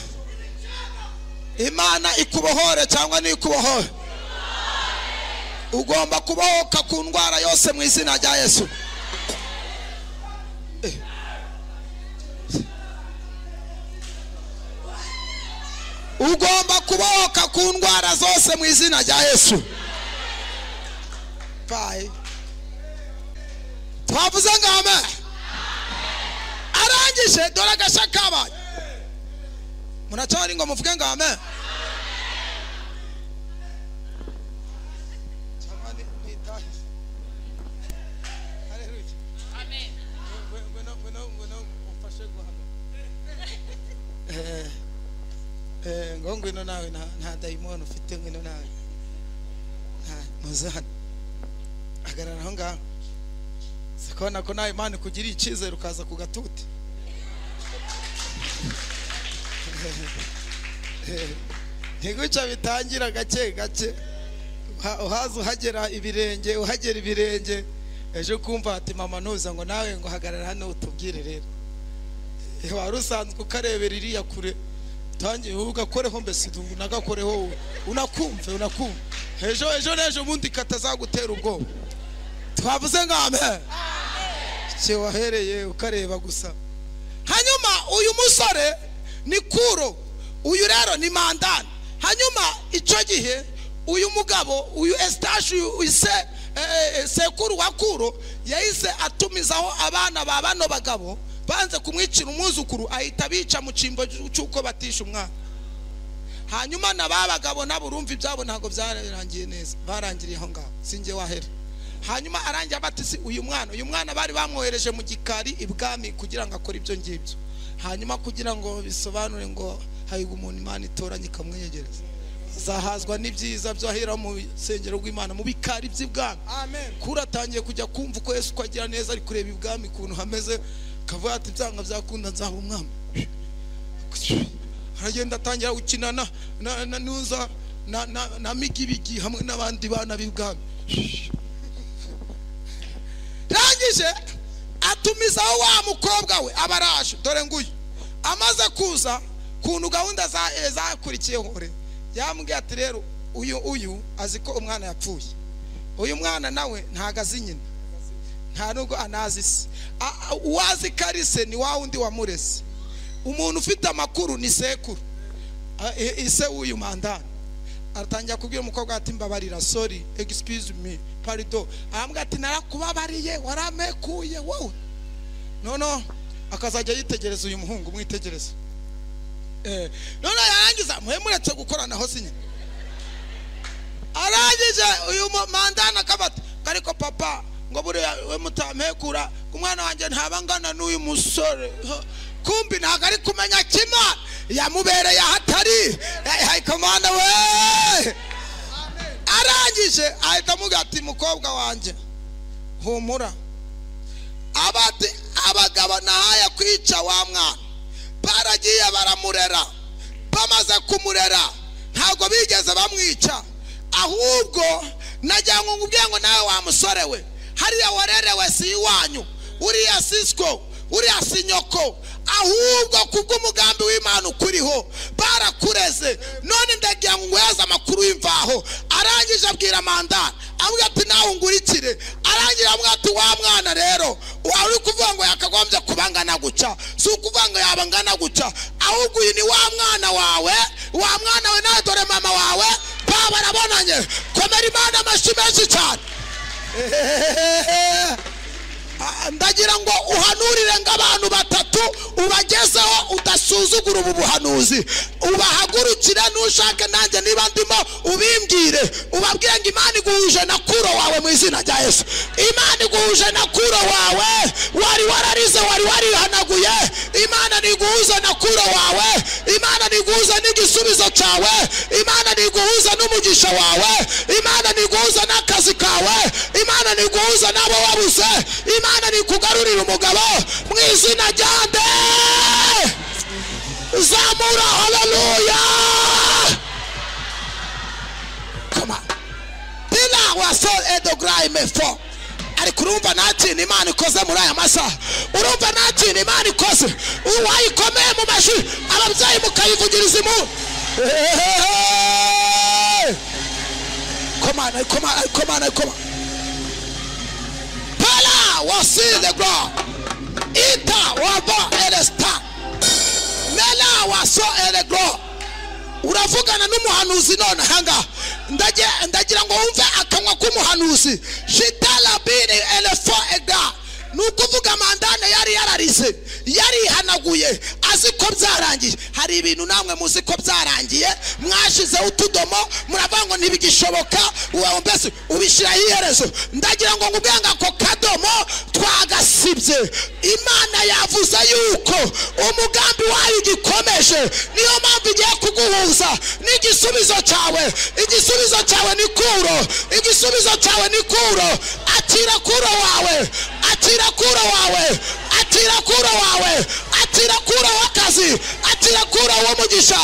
Speaker 1: Imana ikubohore cyangwa ntikubohore. Ugomba kubohoka ku ndwara yose mu izina rya Yesu.
Speaker 2: ugomba kubohoka ku ndwara zose mu izina rya yesu
Speaker 1: Bye.
Speaker 2: twavuze ngo ame arangije dore agashya kabaye
Speaker 1: Muracari ngo muvuge ngo amen. Jamani, mwitahe. Hallelujah.
Speaker 4: Amen.
Speaker 1: Ngwino- ngwino- ngwino- ngwino umfashe guhana. Eh, eh, ngo ngwino nawe nta- nta dayimoni ufite ngwino nawe Nta- muze hano hagarara aho ngaho sikona ko nawe imana ikugiriye icyizere ukaza ku gatuti ntiguca bitangira gake gake Uha- uhaza uhagera ibirenge uhagera ibirenge ejo kumva ati mama ntuza ngo nawe ngo hagarara hano utubwire rero Eh, wari usanzwe ukarebera iriya kure utangiye ugakoreho mbese ubu unagakoreho wowe. unakumve unakumve ejo ejo n'ejo bundi katazagutera ubwoba
Speaker 2: twavuze ngo ame
Speaker 1: cye wahereye ukareba gusa
Speaker 2: hanyuma uyu musore ni kuro uyu rero ni mandani hanyuma icyo gihe uyu mugabo uyu esitashi uyu se eh, eh, sekuru wa kuro yahise atumizaho abana ba bano bagabo banze kumwicira umwuzukuru ahita bica mu cyimbo cy'uko batisha umwana hanyuma na ba bagabo nabo urumva ibyabo ntabwo byarangiye neza
Speaker 1: barangiriye aho ngaho sinjye wahera
Speaker 2: hanyuma arangira batisi uyu mwana uyu mwana bari bamwohereje mu gikari ibwami kugira ngo akore ibyo ngibyo
Speaker 1: hanyuma kugira ngo bisobanure ngo hahirwa umuntu imana itoranye ikamwegereza azahazwa n'ibyiza byohera mu rusengero rw'imana mu bikari by'ibwami kuri atangiye kujya kumva uko yesu uko agira neza ari kureba ibwami ukuntu hameze akavuga ati byanga byakunda nzaba umwami aragenda atangira gukina na na na nuza na na, na migibigi hamwe n'abandi bana b'ibwami
Speaker 2: rangije atumizaho wa mukobwa we aba araje dore nguyu amaze kuza
Speaker 1: kuntu gahunda za eh, zakurikiyeho re yambwiye ati rero uyu uyu azi ko umwana yapfuye uyu mwana nawe ntago azi nyina nta nubwo anazi se A- a- uwazi karise ni wa wundi wamureze umuntu ufite amakuru ni sekuru A- e- ise w'uyu mandani aratangira kubwira umukobwa ati mbabarira sorry excuse me parido arambwira ati narakubabariye waramekuye wowe noneho akazajya yitegereza uyu muhungu mwitegereza Eh, none yarangiza muhe muretse gukoranaho sinya arangije uyu mu- mandana akabata ngo ariko papa ngo buriya we mutampekura umwana wanjye ntaba angana n'uyu musore Huh. kumbi ntabwo ari kumenya kimana yamubereye ahatari hayikomanda we
Speaker 2: arangije
Speaker 1: ahita amuga ati mukobwa wanjye humura
Speaker 2: abate abagabo nahaya kwica wa mwana baragiye baramurera bamaze kumurera ntabwo bigeze bamwica ahubwo najya ngo nkubwire ngo nawe wa musore we hariya warerewe si iwanyu uriya sisiko uriya si nyoko
Speaker 1: ahubwo kubw'umugambi w'imana ukuriho barakureze none ndagira ngo nguheze amakuru y'imvaho arangije abwira mandara avuga ati nawe ungurikire arangira avuga ati wa mwana rero wari uri kuvuga ngo yakagombye kuba angana guca si ukuvuga ngo yaba angana guca ahubwo uyu ni wa mwana wawe wa mwana we nawe dore mama wawe baba barabonanye komera imana amashyi menshi cyane Ah, ndagira ngo uhanurire nk'abantu batatu ubagezeho udasuzugura ubu buhanuzi ubahagurukire n'ushake nanjye niba ndimo ubimbwire ubabwire ngo imana iguhuje na kuro wawe mu izina rya yesu imana iguhuje na kuro wawe wari wararize wari warihanaguye imana ntiguhuze na kuro wawe imana ntiguhuze n'igisubizo cyawe imana ntiguhuze n'umugisha wawe imana ntiguhuze n'akazi kawe imana ntiguhuze n'abo wabuze imana ntikugarurire umugabo mu izina rya nde zamura haleluya Come on. Bila wasol edograi mefo ariko urumva nta kintu imana ikoze muri aya masaha urumva nta kintu imana ikoze uwayikomeye mu mashuri ababyeyi mukayivugiriza impundu komana komana komana komana Pala was in the ground. Ita wava elesta. Mela waso elegro. Uravugana n'umuhanuzi none hanga. Ndaje ndagira ngo wumve akanwa k'umuhanuzi. Shitala bene elefa ega. Nukuvuga mandane yari yararize, yari hanaguye, azi ko byarangiye. Hari ibintu namwe muzi ko byarangiye, mwashize utudomo, muravuga ngo ntibigishoboka, uwawe mbese ubishiraho iherezo. Ndagira ngo ngubwenge ako kadomo twagasibye. Imana yavuze yuko umugambi wayo ugikomeje, niyo mpamvu igiye kuguhuza n'igisubizo cyawe. Igisubizo cyawe ni kuro, igisubizo cyawe ni kuro. Akira kuro wawe, akira kuro wawe, akira kuro wawe, atira kuro w'akazi atira kuro w'umugisha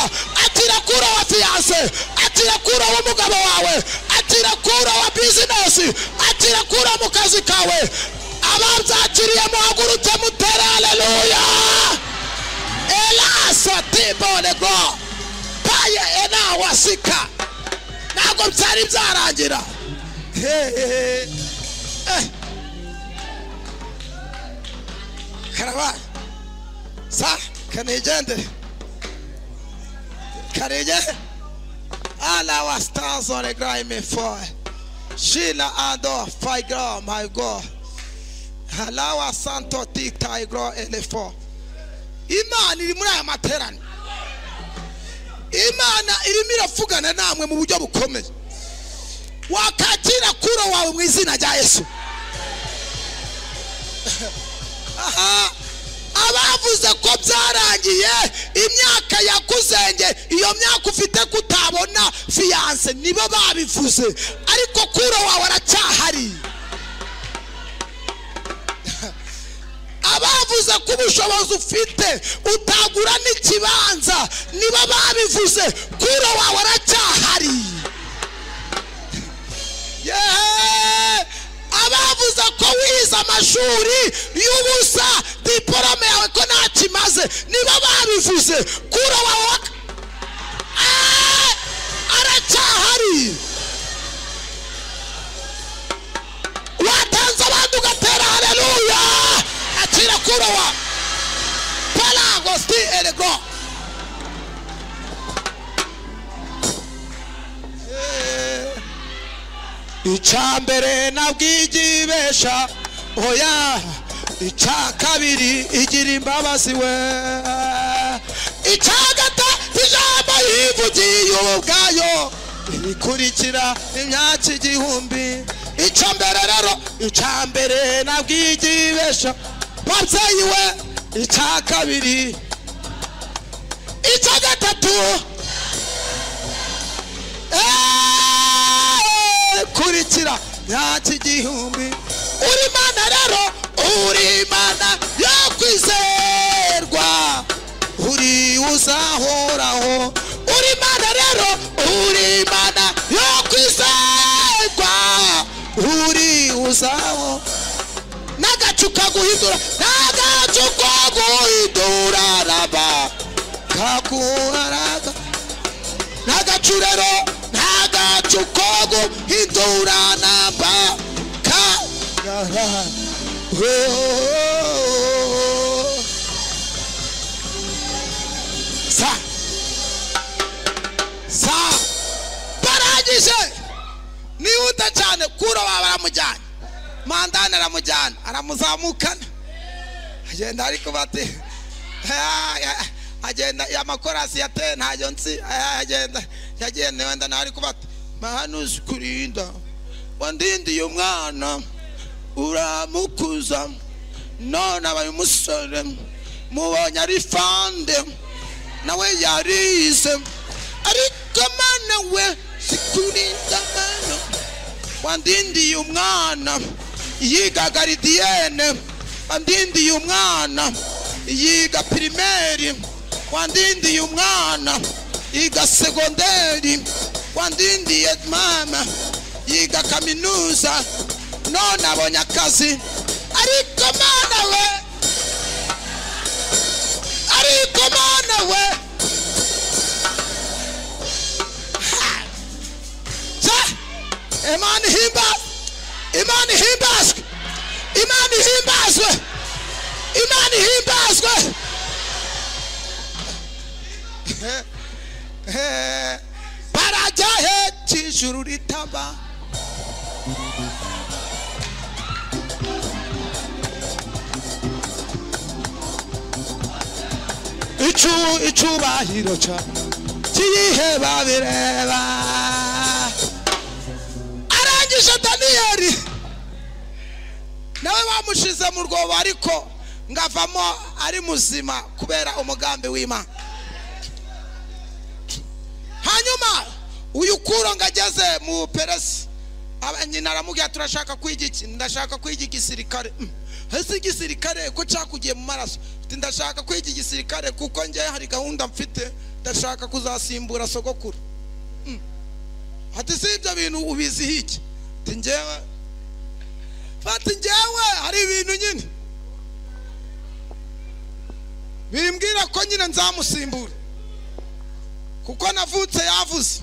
Speaker 1: atira kuro wa fiyanse atira kuro w'umugabo wawe atira kuro wa bizinesi atira kuro mu kazi kawe ababyakiriye muhaguruke mutere haleluya elasa tibonego paye enawasika ntabwo byari byarangira
Speaker 5: hehehe
Speaker 1: Eh.
Speaker 5: karaba sa kanigende karige alla var stans on the ground min far Kila ando faigra my god halawa santo tita igra elefo
Speaker 1: imana iri muri aya materaniro imana irimo iravugana namwe mu buryo bukomeye wakakira kuro wawe mu izina rya yesu Aha, abavuze ko byarangiye imyaka yakuzenge iyo myaka ufite kutabona fiyanse nibo babivuze ariko kuro wawe aracyahari abavuze ko ubushobozi ufite utagura n'ikibanza nibo babivuze kuro wawe aracyahari yeee abavuze ko wize amashuri y'ubusa diporome yawe ko nta kimaze nibo babivuze kuro wawe wak- Eee! aracyahari watanze abandi ugatera haleluya akira kuro wa paragosti erego
Speaker 5: icyambere nabwiye igibesha oya icya kabiri igira imbabazi we
Speaker 1: icyagata ijambo yivugiye ubwayo
Speaker 5: ikurikira imyaka igihumbi
Speaker 1: icyo mbere rero
Speaker 5: icyambere nabwiye igibesha
Speaker 1: babyeyi we
Speaker 5: icya kabiri
Speaker 1: icya gatatu
Speaker 5: eee, kurikira imyaka igihumbi
Speaker 1: uri mana rero uri mana yo kwizerwa
Speaker 5: uri uzahoraho
Speaker 1: uri mana rero uri mana yo kwizerwa
Speaker 5: uri uzaho
Speaker 1: n'agace agacu kaguhindura agacu kaguhindura raba kaguharaga n'agacu rero n'agacu kaguhindura namba ka sa sa barangije nihuta cyane kuro baba baramujyanye mandani aramujyana aramuzamukana agenda ariko bati agenda ya makorasi yateye ntayo nsi Ah, agenda yagenda wenda nawe ariko bati mahanuzi kurinda wandindiye umwana uramukuza none abaye umusore mubonye ari fande nawe yarize ariko mana we sikurinda mana wandindiye umwana yiga garidiyene wandindiye umwana yiga pirimeri wandindiye umwana yiga segonderi wandindiye mama yiga kaminuza none abonye akazi ariko mana we ariko mana we Ha! Sa- imana ihimbaza imana ihimbazwe imana ihimbazwe imana ihimbazwe barajya he cy'ijuru ritaba icu icubahiro ca kiyihe babireba arangije daniyeli nawe bamushize mu rwobo ariko ngavamo ari muzima kubera umugambi w'imana hanyuma uyu kuro ngageze mu peresi aba- nyina aramubwira turashaka kwiga iki ndashaka kwiga igisirikare Mm. ese igisirikare ko cyakugiye mu maraso Ati, ndashaka kwiga igisirikare kuko njye hari gahunda mfite ndashaka kuzasimbura sogokuru Mm. ati si ibyo bintu ubiziho iki ati njyewe ati njyewe hari ibintu nyine bimbwira ko nyine nzamusimbura kuko navutse yavuze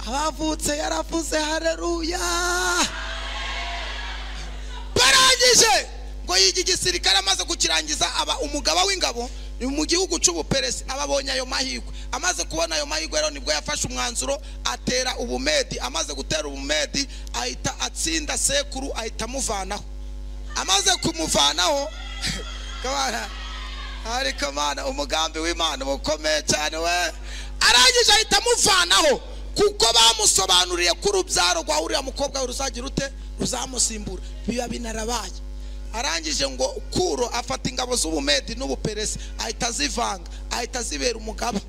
Speaker 1: abavutse yaravuze hareruya barangije ngo yiga igisirikare amaze kukirangiza aba umugaba w'ingabo ni mu gihugu cy'ubuperesi aba abonye ayo mahirwe amaze kubona ayo mahirwe rero nibwo yafashe umwanzuro atera ubumedi amaze gutera ubumedi ahita atsinda sekuru ahita amuvanaho amaze kumuvanaho kabana ariko mana umugambi w'imana uba ukomeye cyane we arangije ahita amuvanaho kuko bamusobanuriye ko urubyaro rwa uriya mukobwa we ruzagira rute ruzamusimbura biba binarabaye arangije ngo kuro afata ingabo z'ubumedi n'ubuperesi ahita azivanga ahita azibera umugaba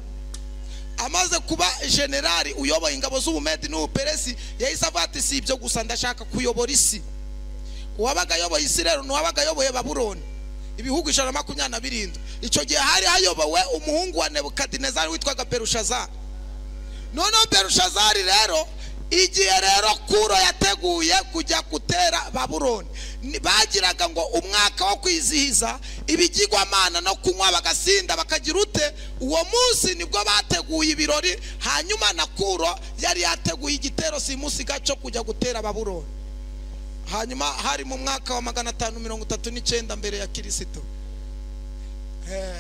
Speaker 1: amaze kuba generali uyoboye ingabo z'ubumedi n'ubuperesi yahise avuga ati si ibyo gusa ndashaka kuyobora isi uwabaga ayoboye isi rero ni uwabaga ayoboye baburoni ibihugu ijana na makumyabiri na birindwi icyo gihe hari hayobowe umuhungu wa nebukadinezari witwaga berushazari noneho berushazari rero igihe rero kuro yateguye kujya gutera baburoni ni- bagiraga ngo umwaka wo kwizihiza ibigirwamana no kunywa bagasinda bakagira ute uwo munsi nibwo bateguye ibirori hanyuma na kuro yari yateguye igitero simusiga cyo kujya gutera baburoni hanyuma hari mu mwaka wa magana atanu mirongo itatu n'icyenda mbere ya kirisito Eh,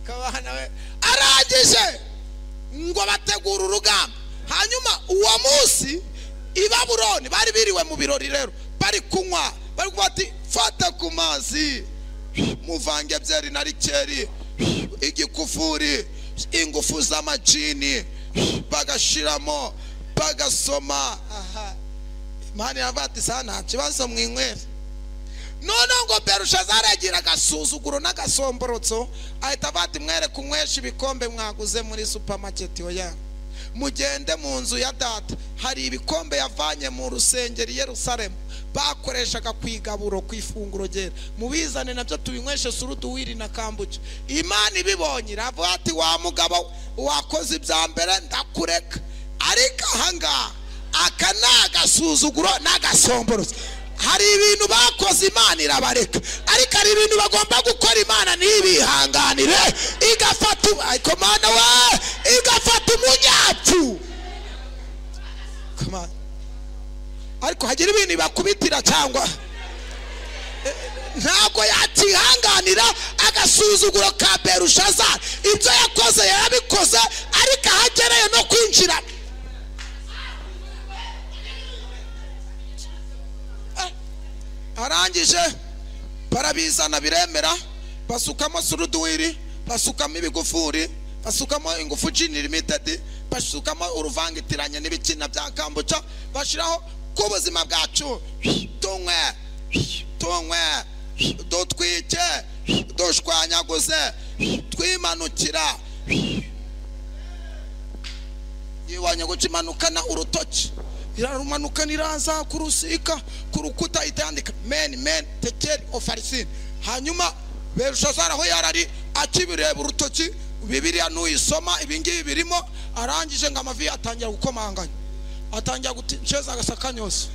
Speaker 1: kabana we arangije ngo bategure urugamba hanyuma uwo munsi i baburoni bari biriwe mu birori rero bari kunywa bari kuvuga ati fata ku mazi muvange byeri na rikeri igikufuri ingufu z'amajini bagashiramo bagasoma aha imana iravuga ati saa nta kibazo mwinywera noneho ngo berushazari agira agasuzuguro n'agasomborotso ahita avuga ati mwere kunywesha ibikombe mwaguze muri supamaketi oya mugende mu nzu ya data hari ibikombe yavanye mu rusengero i yerusalemu bakoreshaga ku igaburo ku ifunguro ryera mubizane nabyo tubinyweshe suruduwiri na kambuca imana ibibonye iravuga ati wa mugabo wakoze ibya mbere ndakureka ariko ahangaha
Speaker 2: aka ni agasuzuguro n'agasomborozi hari ibintu bakoze imana irabareka ariko hari ibintu bagomba gukora imana ntibihanganire igafata um- ariko mana we igafata umunyapfu
Speaker 1: Come on.
Speaker 2: ariko hagira ibintu ibakubitira cyangwa eh, ntabwo yakihanganira agasuzuguro ka berushaza ibyo yakoze yarabikoze ariko ahagereye no kwinjira
Speaker 1: Eh, arangije barabizana biremera basukamo suruduwiri basukamo ibigufuri basukamo ingufu jini limitedi basukamo uruvangitiranye n'ibikina bya kambuca bashiraho k'ubuzima bwacu tunywe tunywe dutwike dushwanyaguze twimanukira yibonye gucimanukana urutoki irarumanukana iraza kurusika ku rukuta ihita yandika meni meni tekeri ofarisin hanyuma berushazara aho yarari akibireba urutoki bibiriya nuyisoma ibingibi birimo arangije ngo amavi atangira gukomanganya atangira gutekereza agasakanyose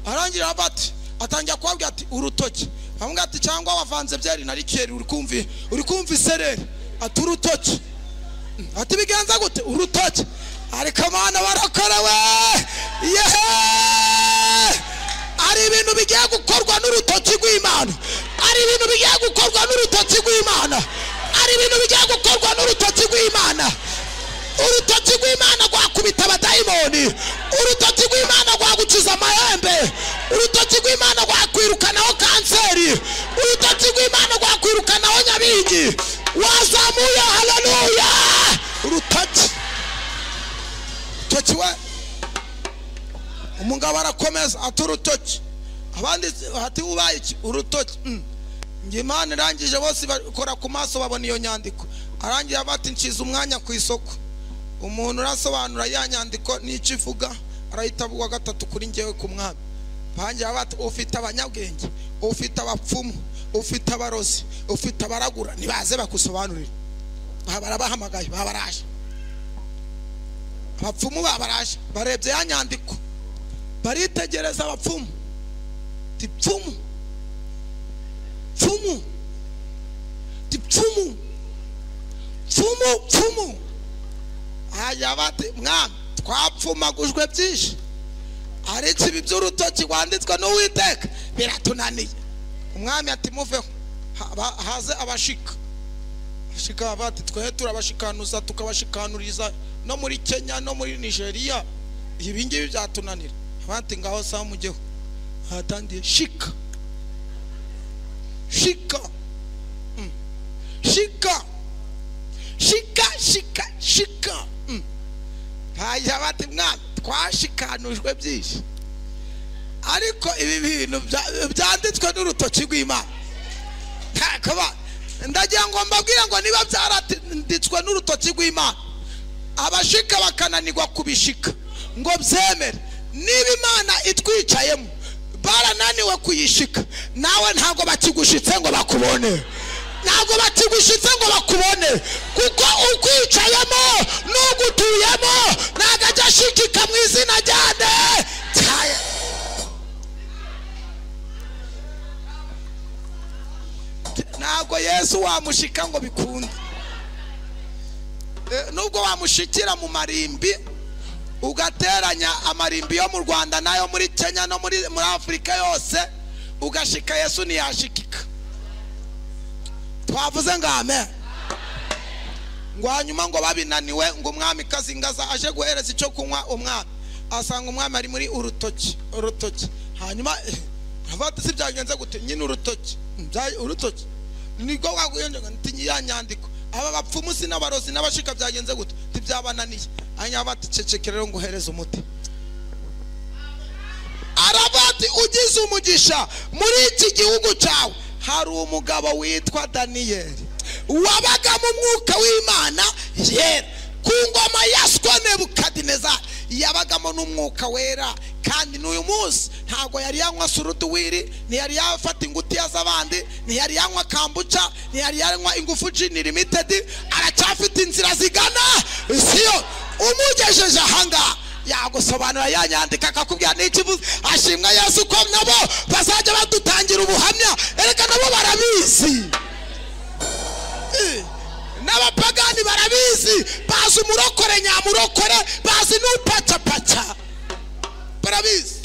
Speaker 1: arangira ava ati atangira kubabwira ati urutoki amubwira ati cyangwa wavanze byeri na rikeri uri kumva uri kumva isereri ati urutoki ati bigenza gute urutoki ariko abana barakorewe yehe
Speaker 2: hari ibintu bigiye gukorwa n'urutoki rw'imana hari ibintu bigiye gukorwa n'urutoki rw'imana hari ibintu bigiye gukorwa n'urutoki rw'imana urutoki rw'imana rwakubita abadayimoni urutoki rw'imana rwagukiza amahembe urutoki rw'imana rwakwirukanaho kanseri urutoki rw'imana rwakwirukanaho nyabingi wazamuye haleluya
Speaker 1: urutoki urutoki we umugabo arakomeza ati urutoki abandi hati ubaye iki urutoki Mm. Njye imana irangije bose bakora ku maso babona iyo nyandiko arangira ava ati nshize umwanya ku isoko umuntu urasobanura ya nyandiko n'icyo ivuga arahita avuga gatatu kuri njyewe ku mwami bangira bati ufite abanyabwenge ufite abapfumu ufite abarozi ufite abaragura nibaze bagusobanurire Aha barabahamagaye babaraje abapfumu babaraje barebye ya nyandiko baritegereza abapfumu ti pfumu pfumu ti pfumu pfumu pfumu hajya bati mwami twapfumagujwe byinshi ariko ibi by'urutoki rwanditswe n'uwiteka biratunaniye umwami ati muveho Ha- ba- haze abashika abashika bati twe turabashikanuza tukabashikanuriza no muri kenya no muri nigeria ibi ngibi byatunanira abati ngaho saa mujyeho hatangiye shika shika Mm. shika shika shika shika Mm. hajya bati mwami twashikanujwe byinshi ariko ibi bintu bya- byanditswe n'urutoki rw'imana kuba ndagira ngo mbabwire ngo niba byaranditswe n'urutoki rw'imana abashika bakananirwa kubishika ngo byemere niba imana itwicayemo barananiwe kuyishika nawe ntabwo bakigushitse ngo bakubone ntabwo bakigushitse ngo bakubone kuko ukwicayemo n'ugutuyemo ntabwo ajya ashikika mu izina ryane cya- ntabwo yesu wamushika ngo bikunde Eh, nubwo wamushikira mu marimbi ugateranya amarimbi yo mu rwanda n'ayo muri kenya no muri muri afurika yose ugashika yesu ntiyashikika twavuze ngo amen ngo hanyuma ngo babinaniwe ngo umwami kazingaza aje guhereza icyo kunywa umwami asanga umwami ari muri urutoki urutoki hanyuma eh, avuga ati si byagenze gute nyine urutoki Bya- urutoki nibwo waguyenjega nti ya nyandiko aba bapfumu si n'abarozi n'abashika byagenze gute ntibyabananiye hanyuma bati cecekere rero nguhereze umuti
Speaker 2: arabati ugize umugisha muri iki gihugu cyawe
Speaker 1: hari umugabo witwa daniyeli
Speaker 2: wabaga mu mwuka w'imana yera ku ngoma ya nebukadineza
Speaker 1: yabagamo n'umwuka wera kandi n'uyu munsi ntabwo yari yanywa suruduwiri ntiyari yafata ingutiya z'abandi ntiyari yanywa kambuca ntiyari yanywa ingufu jini limitedi aracyafite inzira zigana siyo umugejeje ahangaha
Speaker 2: yagusobanura yanyandika akakubwira n'ikibuze ashimwa yesu ko nabo bazajya badutangira ubuhamya ereka nabo barabizi Eh, n'abapagani barabizi bazi umurokore nyamurokore bazi n'upacapaca barabizi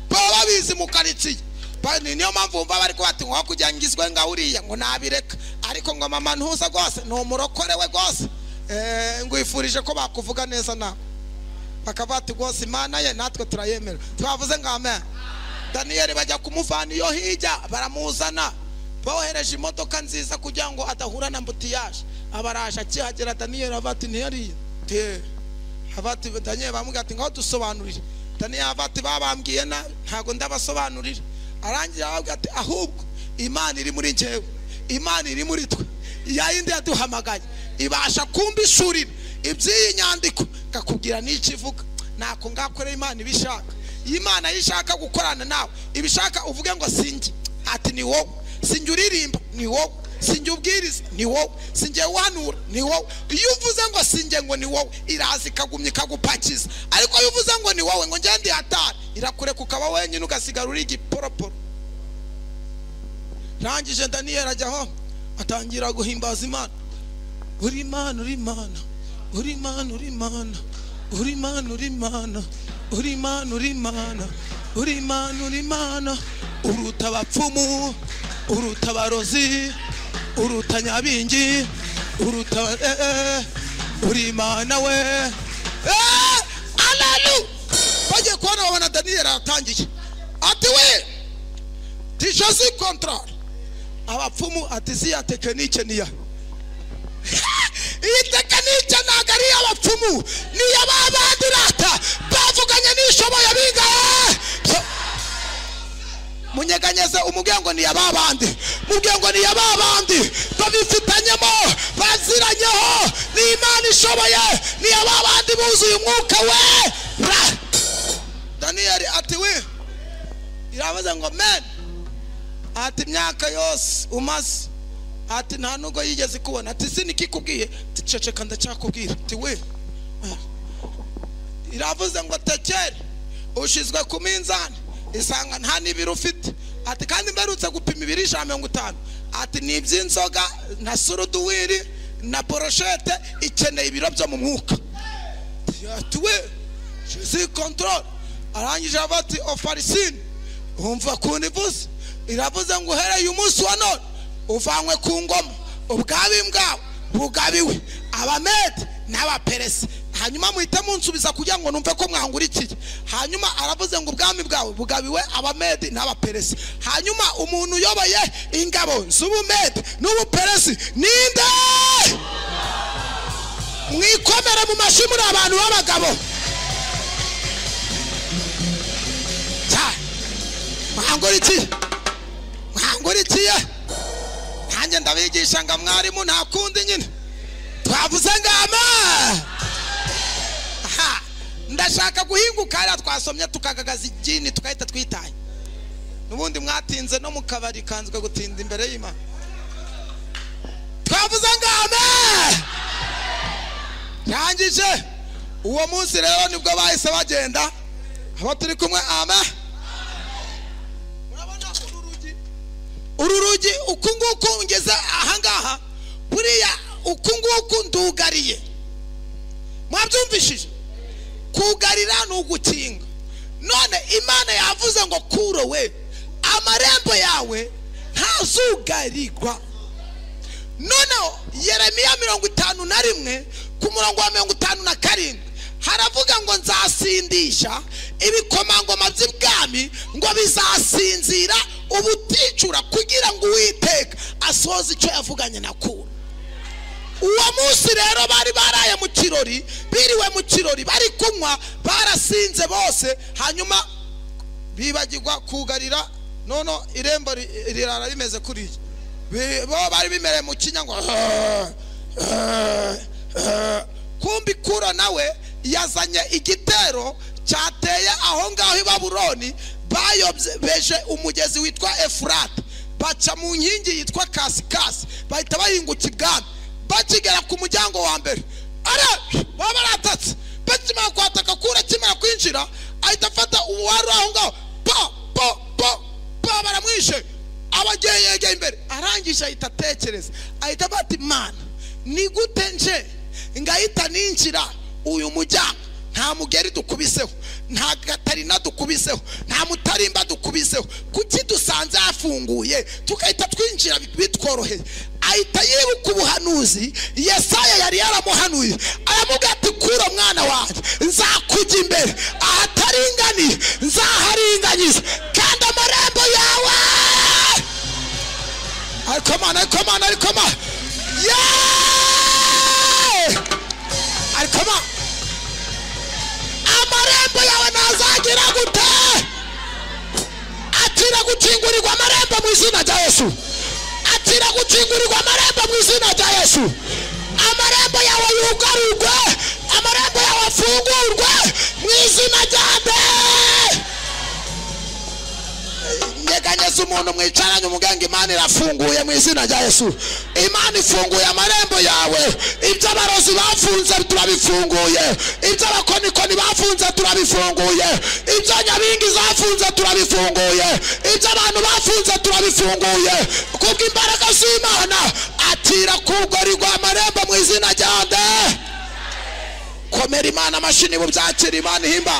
Speaker 2: baba babizi mu karitsiye Ba- ni- niyo mpamvu wumva bari kubati nko kujya ngizwe nka uriya ngo nabireka ariko ngo mama ntuza rwose ni umurokore we rwose
Speaker 1: Eh, ngwifurije ko bakuvuga neza nawe bakaba bati rwose imana ye natwe turayemera twavuze ngo amen daniyeli bajya kumuvana iyo hirya baramuzana bohereje imodoka nziza kugira ngo adahura na mbutiyaje abaraje akihagera daniyeli ava ati ntiyariye te ava ati daniyeli bamubwira ati ngaho dusobanurire daniyeli ava ati babambwiye nabi ntabwo ndabasobanurira arangira arababwira ati ahubwo imana iri muri njyewe imana iri muri twe ya yindi yaduhamagaye ibasha kumbishurira iby'iyi nyandiko ngakubwira n'ikivuga nako ngakorera imana ibishaka iyo imana yo ishaka gukorana nawe ibishaka uvuge ngo sinjye ati ni wowe sinjye uririmba ni wowe sinjye ubwiriza ni wowe sinjye wanura ni wowe iyo uvuze ngo sinjye ngo ni wowe iraza ikagumya ikagupakiza ariko iyo uvuze ngo ni wowe ngo ngende hatari irakureka ukaba wenyine ugasigara uri igiporoporo rangije daniyeli ajyaho atangira guhimbaza imana uri imana uri imana uri imana uri imana uri imana uri imana uri imana uri imana uri imana uri imana uruta abapfumu uruta abarozi uruta nyabingi uruta eh, eh, uri imana we
Speaker 2: Eh, aleluya bagiye kubona babona daniyeli aratangiye ati we tijosi kontorore
Speaker 1: abapfumu ati ziya tekinike niya
Speaker 2: iyi tekinike ntabwo ari iy'abapfumu ni iya ba bandi rata bavuganye n'ishoboye bigaye munyeganyeze umubwiye ngo ni iya ba bandi mubwiye ngo ni iya ba bandi babifitanyemo baziranyeho ni imana ishoboye ni iya ba bandi buzuye umwuka we ra
Speaker 1: daniyeli ati we iravuze ngo men ati imyaka yose umaze ati nta nubwo yigeze kubona ati sinikikubwiye ceceka ndacyakubwira ati we iravuze ngo tekere ushyizwe ku minzani isanga nta n'ibiro ufite ati kandi mberutse gupima ibiri ijana na mirongo itanu ati ni iby'inzoga na suruduwiri na boroshete ikeneye ibiro byo mu mwuka tuwe si control arangije ava ati ofarisini wumva kuntu ivuze iravuze ngo uhereye umunsi wa none uvanywe ku ngoma ubwabi bwawe bugabiwe abamede n'abaperesi hanyuma muhite munsubiza kugira ngo numve ko mwangurikiye hanyuma aravuze ngo ubwami bwawe bugabiwe abamede n'abaperesi hanyuma umuntu uyoboye ingabo z'ubumede n'ubuperesi ninde
Speaker 2: mwikomere mu mashyi muri abantu b'abagabo cyane mwangurikiye mwangurikiye nanjye ndabigisha ngo mwarimu nta kundi nyine twavuze ngama ndashaka guhinguka hariya twasomye tukagagaza igini tugahita twitanya
Speaker 1: n'ubundi mwatinze no mu kabari kanzwe gutinda imbere y'imana
Speaker 2: twavuze ngame
Speaker 1: rangije uwo munsi rero nibwo bahise bagenda abo turi kumwe ama urabona uru rugi
Speaker 2: uru rugi uku nguku ngeze ahangaha buriya uku nguku ndugariye mwabyumvishije kugarira ni ugukinga none imana yavuze ngo kurowe amarembo yawe ntazugarirwa noneho yeremiya mirongo itanu na rimwe ku murongo wa mirongo itanu na karindwi haravuga ngo nzasindisha ibikomangoma by'ibwami ngo bizasinzira ubuticura kugira ngo uwiteka asohoze icyo yavuganye na kura uwo munsi rero bari baraye mu kirori biriwe mu kirori bari kunywa barasinze bose hanyuma
Speaker 1: bibagirwa kugarira nono irembo ri- rirara rimeze kuriya Bi- bo bari bimereye mu kinya ngo
Speaker 2: kumbi kuro nawe yazanye igitero cyateye aho ngaho i babuloni bayobyeje umugezi witwa efurate baca mu nkingi yitwa kasikasi bahita bahinguka ibwami bakigera ku muryango wa mbere ara baba baratatse
Speaker 1: pasi kimara kwataka kura kimara kwinjira ahita afata uwari aho ngaho pa pa pa pa baramwishe abageye yegeye imbere arangije ahita atekereza ahita afata imana ni gute nje ngahita ninjira uyu muryango nta mugeri dukubiseho nta gatarina dukubiseho nta mutarimba dukubiseho kuki dusanze hafunguye tugahita twinjira bitworoheye ahita yibuka ubuhanuzi yesaya yari yaramuhanuye aramubwira ati kura mwana wanjye nzakujya imbere ahataringaniye nzaharinganyiza kandi amarembo yawe ariko mana ariko mana ariko mana yeee ariko mana amarembo yawe ntazagira gute atira gukingurirwa amarembo mu izina rya yesu atira gukingurirwa amarembo mu izina rya yesu amarembo yawe yugarurwe amarembo yawe afungurwe mu izina rya be nyeganyeza umuntu mwicaranye umuganga imana irafunguye mu izina rya yesu imana ifunguye amarembo yawe ibyo abarozi bafunze turabifunguye ibyo abakonikoni bafunze turabifunguye ibyo nyabingi zafunze turabifunguye ibyo abantu bafunze turabifunguye kubw'imbaraga z'imana atira kugorirwa amarembo mu izina ryanjye komera imana amashini bubyakira imana ihimba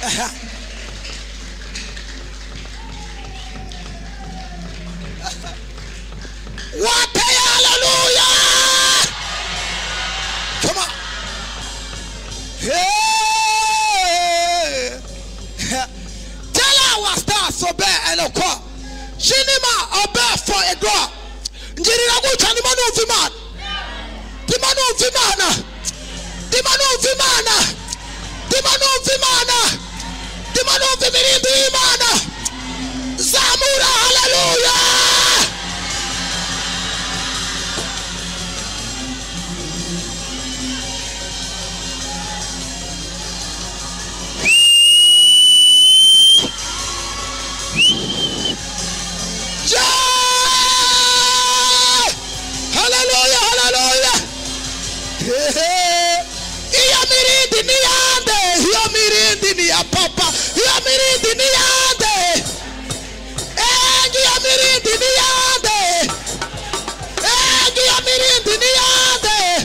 Speaker 1: Aha. wateye haleluya kama tell our stars obey and okwa shinima obey for a door njirira gutya ndimo numva imana ndimo numva imana ndimo numva imana ndimo numva imana ndimo numva imirimbo y'imana zamura haleluya Yeah! Hallelujah, hallelujah. Hehe. Iyo mirindi ni yande, iyo mirindi ni ya papa, iyo mirindi ni yande. Engi iyo mirindi ni yande. Engi iyo mirindi ni yande.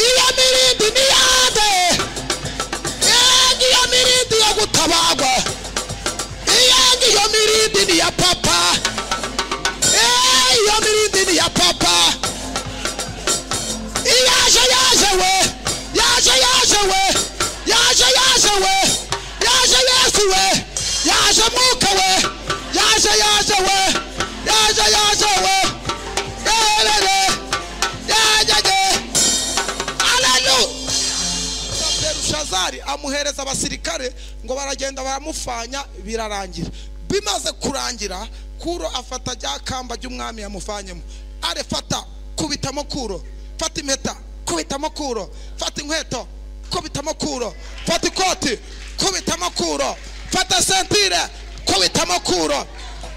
Speaker 1: Iyo mirindi ni yande. Engi iyo mirindi yo gutabagwa yangi iyo mirindi ni ya papa Eh, iyo mirindi ni ya papa yaje yaje we yaje yaje we yaje yaje we yaje yesu we yaje mwuka we yaje yaje we yaje yaje we Erere, yajyaye. Hallelujah. berushazari amuhereza abasirikare ngo baragenda baramufanya birarangira bimaze kurangira kuro afata rya kamba ry'umwami yamufanyemo arefata kubitamo kuro fata impeta kubitamo kuro fata inkweto kubitamo kuro fata ikoti kubitamo kuro fata sentire kubitamo kuro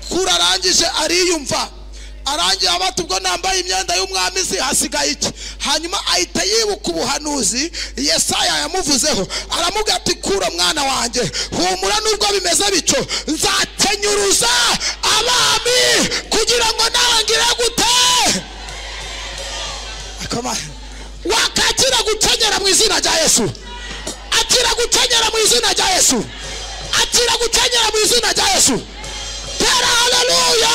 Speaker 1: kuro arangije ariyumva arangiye abati ubwo nambaye imyenda y'umwami izi hasigaye iki hanyuma ahita yibuka ubuhanuzi yesaya yamuvuzeho aramubwira ati kura mwana wanjye humura nubwo bimeze bityo nzakenyuruza abami kugira ngo nawe ngire gute Akoma. wakakira gukenyera mu izina rya yesu akira gukenyera mu izina rya yesu akira gukenyera mu izina rya yesu tera haleluya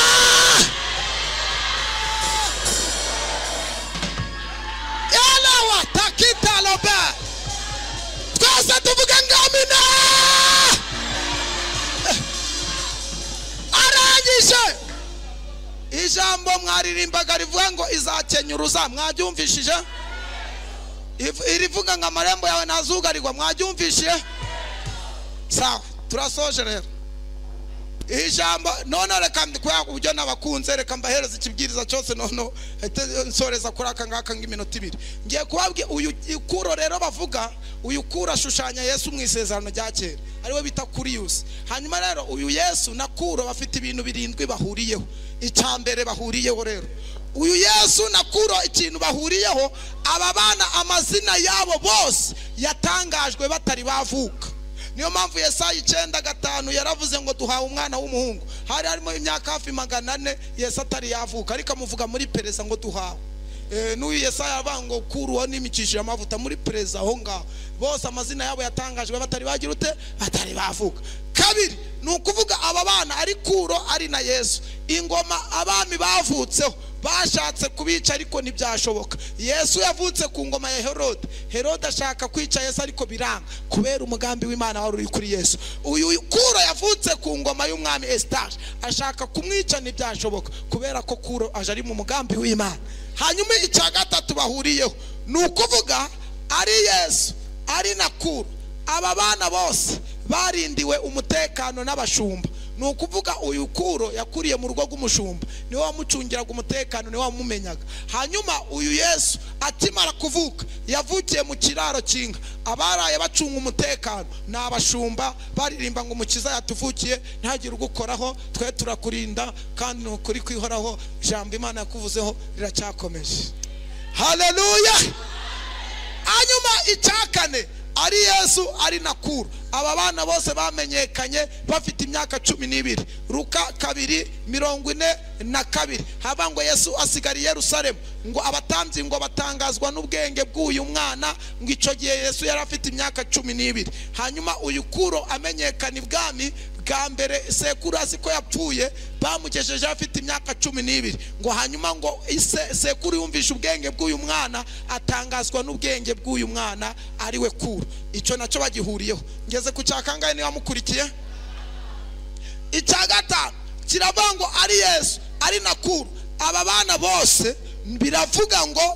Speaker 1: yalawa takita lobe twese tuvuge ngamina arangije ijambo mwaririmbaga rivuga ngo izakenyuruza mwaryumvishije Iv- irivuga ngo amarembo yawe ntazugarirwa mwaryumvishije sawa turasoje rero ijambo none reka kubera uburyo nabakunze reka mbahereza ikibwiriza cyose noneho ahite nsoreza kuri aka ngaka nk'iminota ibiri ngiye kubabwira uyu kuro rero bavuga uyu kuro ashushanya yesu mu isezerano rya kera ariwe bita kuriyusi hanyuma rero uyu yesu na kuro bafite ibintu birindwi bahuriyeho icya mbere bahuriyeho rero uyu yesu nakuraho ikintu bahuriyeho aba bana amazina yabo bose yatangajwe batari bavuka niyo mpamvu yesayi icyenda gatanu yaravuze ngo duhawe umwana w'umuhungu hari harimo imyaka hafi magana ane yesu atari yavuka ariko amuvuga muri pereza ngo duhawe Eh, n'uyu yesaya avuga ngo kuruho n'imikishije amavuta muri pereza aho ngaho bose amazina yabo yatangajwe batari bagira ute batari bavuka kabiri ni ukuvuga aba bana ari kuro ari na yesu ingoma abami bavutseho bashatse kubica ariko ntibyashoboka yesu yavutse ku ngoma ya herode herode ashaka kwica yesu ariko biranga kubera umugambi w'imana wari uri kuri yesu uyu kuro yavutse ku ngoma y'umwami esitaje ashaka kumwica ntibyashoboka kubera ko kuro aje ari mu mugambi w'imana hanyuma icya gatatu bahuriyeho ni ukuvuga ari yesu ari na kuru aba bana bose barindiwe umutekano n'abashumba ni ukuvuga uyu kuro yakuriye mu rugo rw'umushumba niwe wamucungiraga umutekano niwe wamumenyaga hanyuma uyu yesu akimara kuvuka yavukiye mu kiraro cy'inka abaraye bacunga umutekano ni abashumba baririmba ngo umukiza yatuvukiye ntihagire ugukoraho twe turakurinda kandi ni ukuri kwihoraho ijambo imana yakuvuzeho riracyakomeje haleluya hanyuma icya kane ari yesu ari na kuru aba bana bose bamenyekanye bafite imyaka cumi n'ibiri ruka kabiri mirongo ine na kabiri haba ngo yesu asigara i yerusalemu ngo abatambyi ngo batangazwa n'ubwenge bw'uyu mwana ngo icyo gihe yesu yari afite imyaka cumi n'ibiri hanyuma uyu kuro amenyekana ibwami bwa mbere sekuru azi ko yapfuye bamugejeje afite imyaka cumi n'ibiri ngo hanyuma ngo ise- sekuru yumvishe ubwenge bw'uyu mwana atangazwa n'ubwenge bw'uyu mwana ari we kuro icyo nacyo bagihuriyeho ngeze ku cya kangahe niba mukurikiye icya gatanu kiravuga ngo ari yesu ari na kuru aba bana bose biravuga ngo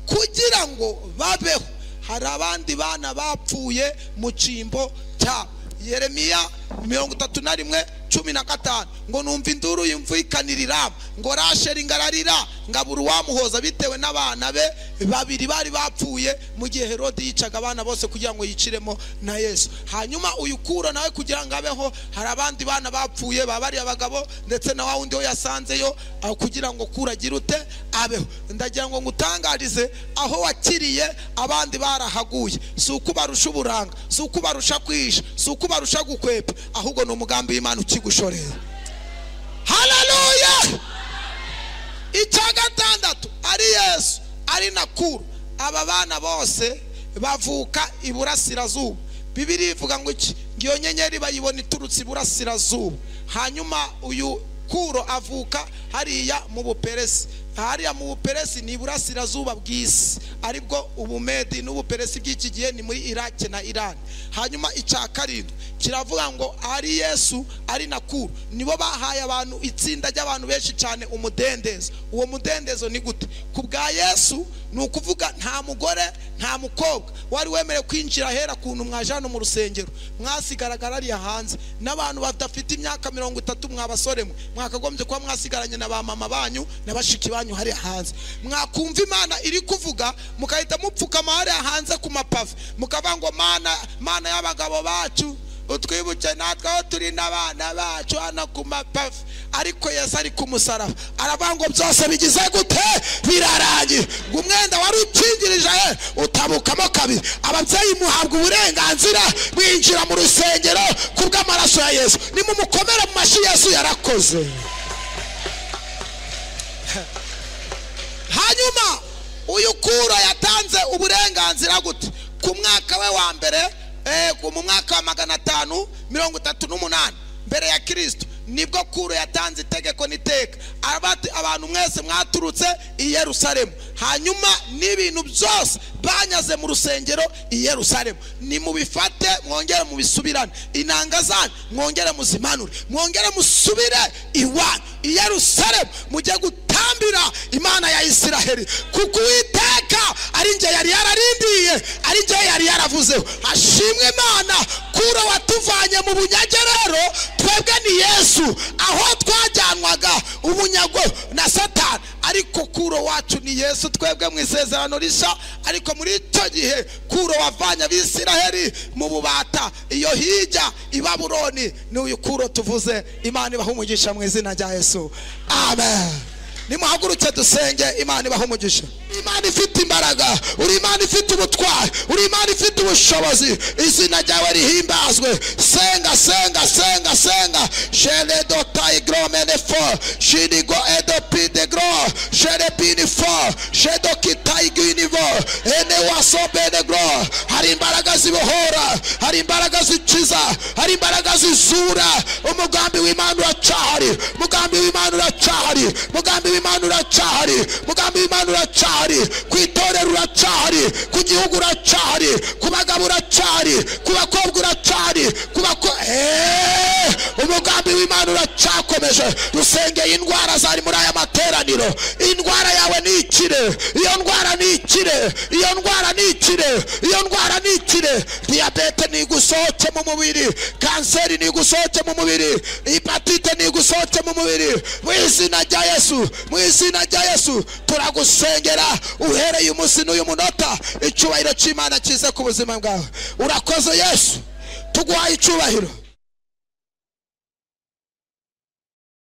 Speaker 1: kugira ngo babeho hari abandi bana bapfuye mu cyimbo cyabo yeremiya mirongo itatu na rimwe cumi na gatanu ngo numva induru yumvikanirira ngo rasheri ngararira ngabura uwamuhoza bitewe n'abana be babiri bari bapfuye mu gihe herode yicaga abana bose kugira ngo yiciremo na yesu hanyuma uyu kura nawe kugira ngo abeho hari abandi bana bapfuye ba bariya bagabo ndetse na wa wundi we yasanzeyo aho kugira ngo kura agire ute abeho ndagira ngo ngutangarize aho wakiriye abandi barahaguye si uko ubarusha uburanga si uko ubarusha kwihisha si uko ubarusha gukwepa ahubwo ni umugambi w'imana ukigushoreye haleluya icya gatandatu ari yesu ari na kuru aba bana bose bavuka iburasirazuba bibiri ivuga ngo iki ngiyo nyenyeri bayibona iturutse iburasirazuba hanyuma uyu kuro avuka hariya mu buperesi hariya mu buperesi ni iburasirazuba bw'isi aribwo ubumedi n'ubuperesi bw'iki gihe ni muri irake na irani hanyuma icya karindwi kiravuga ngo ari yesu ari na kuru nibo bahaye abantu itsinda ry'abantu benshi cyane umudendezo uwo mudendezo ni gute ku bwa yesu ni ukuvuga nta mugore nta mukobwa wari wemerewe kwinjira ahera kuntu mwajana mu rusengero mwasigaragara hariya hanze n'abantu badafite imyaka mirongo itatu mwabasore mwe mwakagombye kuba mwasigaranye na ba mama banyu na bashiki banyu hariya hanze mwakumva imana iri kuvuga mugahita mupfukama hariya hanze ku mapave mukavuga ngo mana mana y'abagabo bacu utwibuke natwe aho turi n'abana bacu hano ku mapave ariko yesu ari ku musaraba aravuga ngo byose bigize gute birarangiye ngo umwenda wari ukingirije he utabukamo kabiri ababyeyi muhabwa uburenganzira mwinjira mu rusengero ku bw'amaraso ya yesu nimumukomere mu mashyi yesu yarakoze hanyuma uyu kura yatanze uburenganzira gute ku mwaka we wa mbere eh, ku- mu mwaka wa magana atanu mirongo itatu n'umunani mbere ya kirisito nibwo kuro yatanze itegeko n'iteka aravuga ati, abantu mwese mwaturutse i yerusalemu hanyuma n'ibintu byose banyaze mu rusengero i yerusalemu nimubifate mwongere mubisubirane inanga zanyu mwongere muzimanure mwongere musubire iwanyu i yerusalemu mujye gutambira imana ya isiraheli kuko uwiteka ari njye yari yararindiye ari njye yari yaravuzeho hashimwe imana kuro watuvanye mu bunyage rero twebwe ni yesu aho twajyanwaga ubunyago na satani ariko kuro wacu ni yesu twebwe mu isezerano rishya ariko muri icyo gihe kuro wavanye abisiraheli mu bubata iyo hirya i babuloni ni uyu kuro tuvuze imana ibaha umugisha mu izina rya yesu amen
Speaker 6: nimuhaguruke dusenge imana ibaha umugisha
Speaker 1: uri imana ifite imbaraga uri imana ifite ubutwari uri imana ifite ubushobozi izina ryawe rihimbazwe senga senga senga senga jene dotayi gromene fo shinigo edopide gro jene bini fo jedo kitayi ginivo ene waso bene gro hari imbaraga zibohora hari imbaraga zikiza hari imbaraga zizura umugambi w'imana uracahari umugambi w'imana uracahari umugambi w'imana uracahari umugambi w'imana uracahari ku itorero uracahari ku gihugu uracahari ku bagabo uracahari ku bakobwa uracahari ku bako Eeeh! umugambi w'imana uracyakomeje dusengeye indwara zari muri aya materaniro indwara yawe ni ikire iyo ndwara ni ikire iyo ndwara ni ikire iyo ndwara ni ikire diyabete nigusohoke mu mubiri kanseri nigusohoke mu mubiri hepatite nigusohoke mu mubiri mu izina rya yesu mu izina rya yesu turagusengera uhereye umunsi n'uyu munota icyubahiro cy'imana kize ku buzima bwawe urakoze yesu tuguhaye icyubahiro